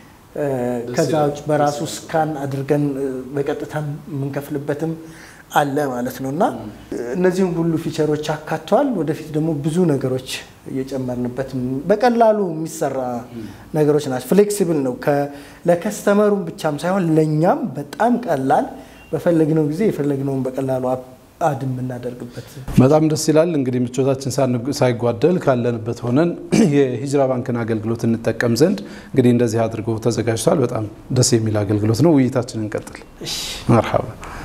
ከዛ ውጭ በራሱ ስካን አድርገን በቀጥታ የምንከፍልበትም አለ ማለት ነው እና እነዚህም ሁሉ ፊቸሮች አካቷል። ወደፊት ደግሞ ብዙ ነገሮች እየጨመርንበት በቀላሉ የሚሰራ ነገሮች ናቸው። ፍሌክሲብል ነው ለከስተመሩም ብቻም ሳይሆን ለእኛም በጣም ቀላል በፈለግነው ጊዜ የፈለግነውን በቀላሉ አድ የምናደርግበት በጣም ደስ ይላል። እንግዲህ ምቾታችን ሳይጓደል ካለንበት ሆነን የሂጅራ ባንክን አገልግሎት እንጠቀም ዘንድ እንግዲህ እንደዚህ አድርጎ ተዘጋጅቷል። በጣም ደስ የሚል አገልግሎት ነው። ውይይታችንን እንቀጥል። መርሐባ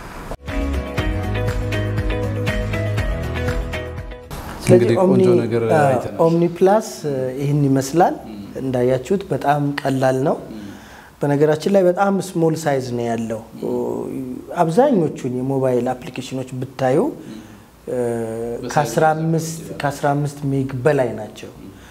ስለዚህ ኦምኒ ፕላስ ይህን ይመስላል። እንዳያችሁት በጣም ቀላል ነው። በነገራችን ላይ በጣም ስሞል ሳይዝ ነው ያለው። አብዛኞቹን የሞባይል አፕሊኬሽኖች ብታዩ ከ15 ሜግ በላይ ናቸው።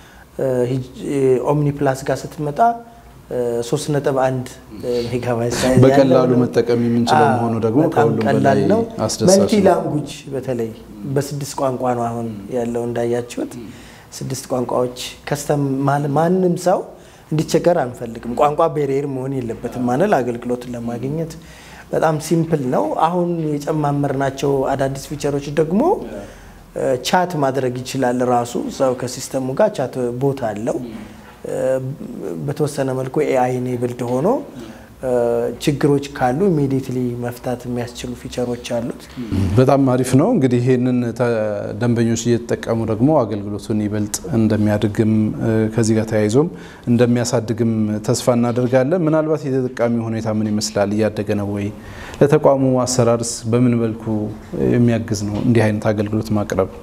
ኦምኒ ፕላስ ጋር ስትመጣ 3.1 ሜጋባይት ሳይዝ በቀላሉ መጠቀም የምንችለው መሆኑ ደግሞ ከሁሉም በላይ ነው። አስደሳች መልቲ ላንጉጅ በተለይ በስድስት ቋንቋ ነው አሁን ያለው እንዳያችሁት፣ ስድስት ቋንቋዎች ከስተም ማንም ሰው እንዲቸገር አንፈልግም። ቋንቋ ቤሪየር መሆን የለበትም ማለት አገልግሎትን ለማግኘት በጣም ሲምፕል ነው። አሁን የጨማመርናቸው አዳዲስ ፊቸሮች ደግሞ ቻት ማድረግ ይችላል ራሱ ሰው ከሲስተሙ ጋር ቻት ቦት አለው። በተወሰነ መልኩ ኤአይ ኔብልድ ሆኖ ችግሮች ካሉ ኢሚዲየትሊ መፍታት የሚያስችሉ ፊቸሮች አሉት። በጣም አሪፍ ነው። እንግዲህ ይህንን ደንበኞች እየተጠቀሙ ደግሞ አገልግሎቱን ይበልጥ እንደሚያድግም ከዚህ ጋር ተያይዞም እንደሚያሳድግም ተስፋ እናደርጋለን። ምናልባት የተጠቃሚ ሁኔታ ምን ይመስላል? እያደገ ነው ወይ? ለተቋሙ አሰራርስ በምን መልኩ የሚያግዝ ነው እንዲህ አይነት አገልግሎት ማቅረብ?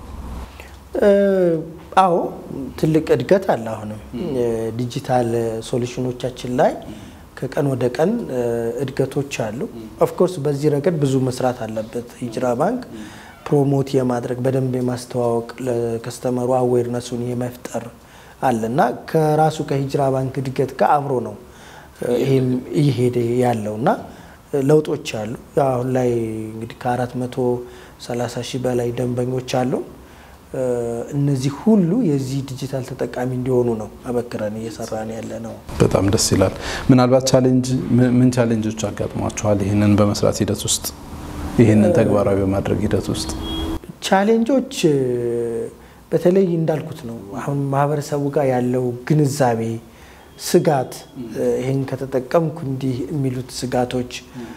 አዎ ትልቅ እድገት አለ። አሁንም ዲጂታል ሶሉሽኖቻችን ላይ ከቀን ወደ ቀን እድገቶች አሉ። ኦፍኮርስ በዚህ ረገድ ብዙ መስራት አለበት። ሂጅራ ባንክ ፕሮሞት የማድረግ በደንብ የማስተዋወቅ ለከስተመሩ አዌርነሱን የመፍጠር አለ እና ከራሱ ከሂጅራ ባንክ እድገት ጋር አብሮ ነው ይሄም እየሄደ ያለው እና ለውጦች አሉ። አሁን ላይ እንግዲህ ከአራት መቶ ሰላሳ ሺህ በላይ ደንበኞች አሉ። እነዚህ ሁሉ የዚህ ዲጂታል ተጠቃሚ እንዲሆኑ ነው አበክረን እየሰራን ያለ ነው። በጣም ደስ ይላል። ምናልባት ቻሌንጅ ምን ቻሌንጆች አጋጥሟቸዋል? ይህንን በመስራት ሂደት ውስጥ ይህንን ተግባራዊ በማድረግ ሂደት ውስጥ ቻሌንጆች በተለይ እንዳልኩት ነው። አሁን ማህበረሰቡ ጋር ያለው ግንዛቤ፣ ስጋት ይህን ከተጠቀምኩ እንዲህ የሚሉት ስጋቶች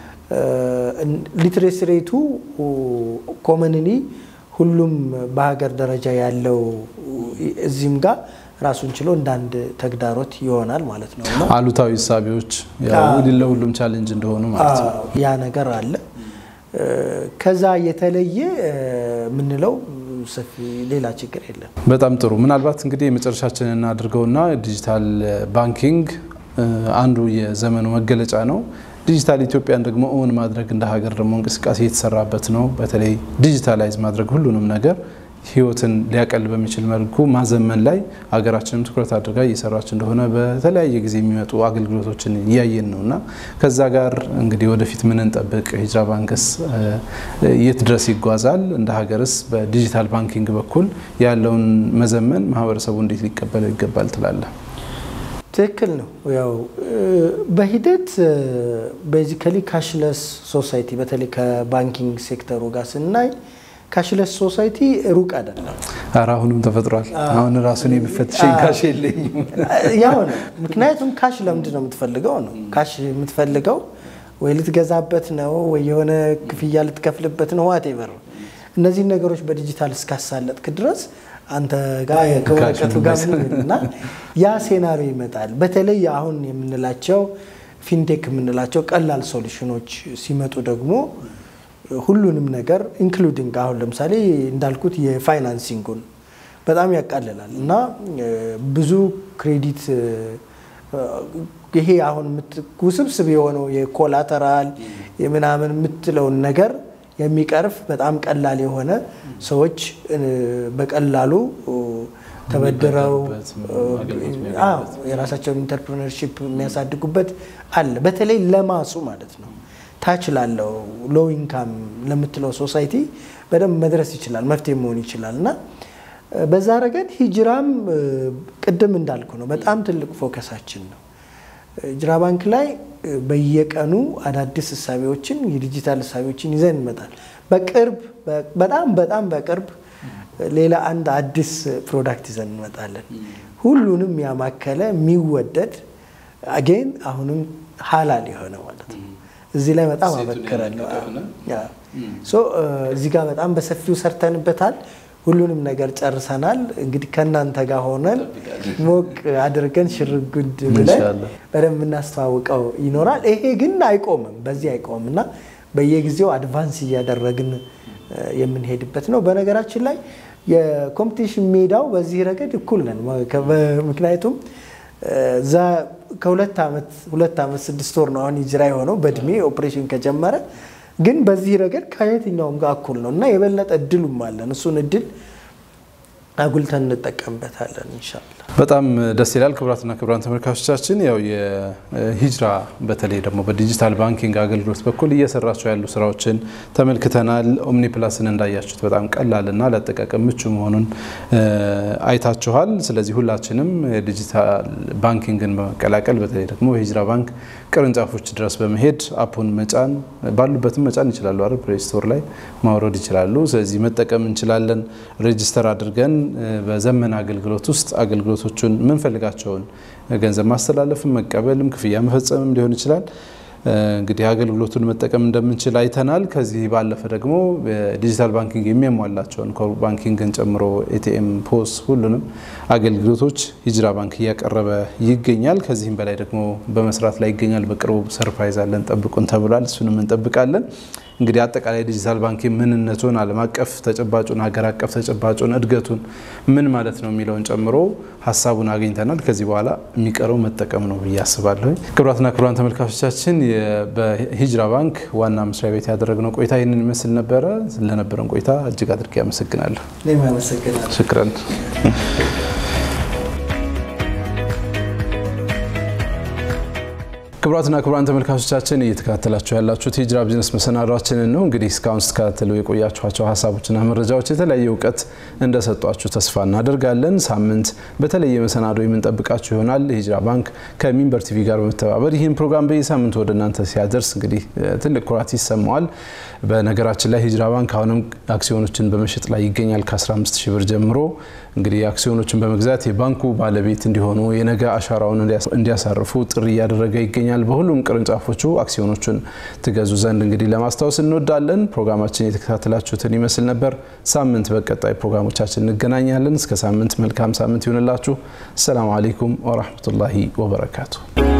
ሊትሬሲ ሬቱ ኮመንሊ ሁሉም በሀገር ደረጃ ያለው እዚህም ጋር ራሱን ችሎ እንደ አንድ ተግዳሮት ይሆናል ማለት ነው። እና አሉታዊ እሳቤዎች ለሁሉም ቻሌንጅ እንደሆኑ ማለት ነው። ያ ነገር አለ። ከዛ የተለየ የምንለው ሰፊ ሌላ ችግር የለም። በጣም ጥሩ። ምናልባት እንግዲህ የመጨረሻችንን እናድርገውና ዲጂታል ባንኪንግ አንዱ የዘመኑ መገለጫ ነው። ዲጂታል ኢትዮጵያን ደግሞ እውን ማድረግ እንደ ሀገር ደግሞ እንቅስቃሴ የተሰራበት ነው። በተለይ ዲጂታላይዝ ማድረግ ሁሉንም ነገር ህይወትን ሊያቀል በሚችል መልኩ ማዘመን ላይ ሀገራችንም ትኩረት አድርጋ እየሰራች እንደሆነ በተለያየ ጊዜ የሚመጡ አገልግሎቶችን እያየን ነው እና ከዛ ጋር እንግዲህ ወደፊት ምን እንጠብቅ? ሂጅራ ባንክስ የት ድረስ ይጓዛል? እንደ ሀገርስ በዲጂታል ባንኪንግ በኩል ያለውን መዘመን ማህበረሰቡ እንዴት ሊቀበለው ይገባል ትላለህ? ትክክል ነው። ያው በሂደት ቤዚካሊ ካሽለስ ሶሳይቲ በተለይ ከባንኪንግ ሴክተሩ ጋር ስናይ ካሽለስ ሶሳይቲ ሩቅ አይደለም። ኧረ አሁንም ተፈጥሯል። አሁን ራሱን የሚፈትሸኝ ካሽ የለኝም። ያው ነው። ምክንያቱም ካሽ ለምንድን ነው የምትፈልገው ነው ካሽ የምትፈልገው ወይ ልትገዛበት ነው ወይ የሆነ ክፍያ ልትከፍልበት ነው ዋቴቨር እነዚህን ነገሮች በዲጂታል እስካሳለጥክ ድረስ አንተ ጋር ከወረቀቱ ጋር እና ያ ሴናሪዮ ይመጣል። በተለይ አሁን የምንላቸው ፊንቴክ የምንላቸው ቀላል ሶሉሽኖች ሲመጡ ደግሞ ሁሉንም ነገር ኢንክሉዲንግ አሁን ለምሳሌ እንዳልኩት የፋይናንሲንጉን በጣም ያቃልላል እና ብዙ ክሬዲት ይሄ አሁን ውስብስብ የሆነው የኮላተራል የምናምን የምትለውን ነገር የሚቀርፍ በጣም ቀላል የሆነ ሰዎች በቀላሉ ተበድረው የራሳቸውን ኢንተርፕሪነርሺፕ የሚያሳድጉበት አለ። በተለይ ለማሱ ማለት ነው ታች ላለው ሎው ኢንካም ለምትለው ሶሳይቲ በደንብ መድረስ ይችላል፣ መፍትሄ መሆን ይችላል እና በዛ ረገድ ሂጅራም ቅድም እንዳልኩ ነው በጣም ትልቅ ፎከሳችን ነው። ሂጅራ ባንክ ላይ በየቀኑ አዳዲስ እሳቤዎችን የዲጂታል እሳቤዎችን ይዘን እንመጣል። በቅርብ በጣም በጣም በቅርብ ሌላ አንድ አዲስ ፕሮዳክት ይዘን እንመጣለን። ሁሉንም ያማከለ የሚወደድ አጌን አሁንም ሀላል የሆነ ማለት ነው። እዚህ ላይ በጣም አበክራለሁ። እዚህ ጋር በጣም በሰፊው ሰርተንበታል። ሁሉንም ነገር ጨርሰናል። እንግዲህ ከእናንተ ጋር ሆነን ሞቅ አድርገን ሽርጉድ ብለን በደንብ የምናስተዋውቀው ይኖራል። ይሄ ግን አይቆምም፣ በዚህ አይቆምም እና በየጊዜው አድቫንስ እያደረግን የምንሄድበት ነው። በነገራችን ላይ የኮምፒቲሽን ሜዳው በዚህ ረገድ እኩል ነን። ምክንያቱም ከሁለት ዓመት ሁለት ዓመት ስድስት ወር ነው አሁን ሂጅራ የሆነው በእድሜ ኦፕሬሽን ከጀመረ ግን በዚህ ረገድ ከየትኛውም ጋር እኩል ነው እና የበለጠ እድሉም አለን። እሱን እድል አጉልተን እንጠቀምበታለን ኢንሻላህ። በጣም ደስ ይላል። ክቡራትና ክቡራን ተመልካቾቻችን ያው የሂጅራ በተለይ ደግሞ በዲጂታል ባንኪንግ አገልግሎት በኩል እየሰራቸው ያሉ ስራዎችን ተመልክተናል። ኦምኒ ፕላስን እንዳያችሁት በጣም ቀላልና ለአጠቃቀም ምቹ መሆኑን አይታችኋል። ስለዚህ ሁላችንም ዲጂታል ባንኪንግን በመቀላቀል በተለይ ደግሞ የሂጅራ ባንክ ቅርንጫፎች ድረስ በመሄድ አፑን መጫን ባሉበትም መጫን ይችላሉ አይደል? ፕሌይ ስቶር ላይ ማውረድ ይችላሉ። ስለዚህ መጠቀም እንችላለን። ሬጅስተር አድርገን በዘመን አገልግሎት ውስጥ አገልግሎቶቹን የምንፈልጋቸውን ገንዘብ ማስተላለፍም መቀበልም ክፍያ መፈጸምም ሊሆን ይችላል። እንግዲህ አገልግሎቱን መጠቀም እንደምንችል አይተናል። ከዚህ ባለፈ ደግሞ ዲጂታል ባንኪንግ የሚያሟላቸውን ኮር ባንኪንግን ጨምሮ ኤቲኤም፣ ፖስ ሁሉንም አገልግሎቶች ሂጅራ ባንክ እያቀረበ ይገኛል። ከዚህም በላይ ደግሞ በመስራት ላይ ይገኛል። በቅርቡ ሰርፕራይዝ አለን፣ ጠብቁን ተብሏል። እሱንም እንጠብቃለን። እንግዲህ አጠቃላይ ዲጂታል ባንኪንግ ምንነቱን፣ ዓለም አቀፍ ተጨባጩን፣ ሀገር አቀፍ ተጨባጩን፣ እድገቱን ምን ማለት ነው የሚለውን ጨምሮ ሀሳቡን አግኝተናል። ከዚህ በኋላ የሚቀረው መጠቀም ነው ብዬ አስባለሁ። ክቡራትና ክቡራን ተመልካቾቻችን በሂጅራ ባንክ ዋና መስሪያ ቤት ያደረግነው ቆይታ ይህንን ይመስል ነበረ። ለነበረን ቆይታ እጅግ አድርጌ አመሰግናለሁ። እኔም አመሰግናለሁ። ሽክረን ክቡራትና ክቡራን ተመልካቾቻችን እየተከታተላችሁ ያላችሁት የሂጅራ ቢዝነስ መሰናዷችንን ነው። እንግዲህ እስካሁን ስትከታተሉ የቆያችኋቸው ሀሳቦችና መረጃዎች የተለያየ እውቀት እንደሰጧችሁ ተስፋ እናደርጋለን። ሳምንት በተለየ መሰናዶ የምንጠብቃችሁ ይሆናል። የሂጅራ ባንክ ከሚንበር ቲቪ ጋር በመተባበር ይህን ፕሮግራም በየሳምንቱ ወደ እናንተ ሲያደርስ እንግዲህ ትልቅ ኩራት ይሰማዋል። በነገራችን ላይ ሂጅራ ባንክ አሁንም አክሲዮኖችን በመሸጥ ላይ ይገኛል። ከ15 ሺህ ብር ጀምሮ እንግዲህ አክሲዮኖችን በመግዛት የባንኩ ባለቤት እንዲሆኑ የነገ አሻራውን እንዲያሳርፉ ጥሪ እያደረገ ይገኛል። በሁሉም ቅርንጫፎቹ አክሲዮኖቹን ትገዙ ዘንድ እንግዲህ ለማስታወስ እንወዳለን። ፕሮግራማችን የተከታተላችሁትን ይመስል ነበር። ሳምንት በቀጣይ ፕሮግራሞቻችን እንገናኛለን። እስከ ሳምንት መልካም ሳምንት ይሆንላችሁ። አሰላሙ አሌይኩም ወራህመቱላሂ ወበረካቱ።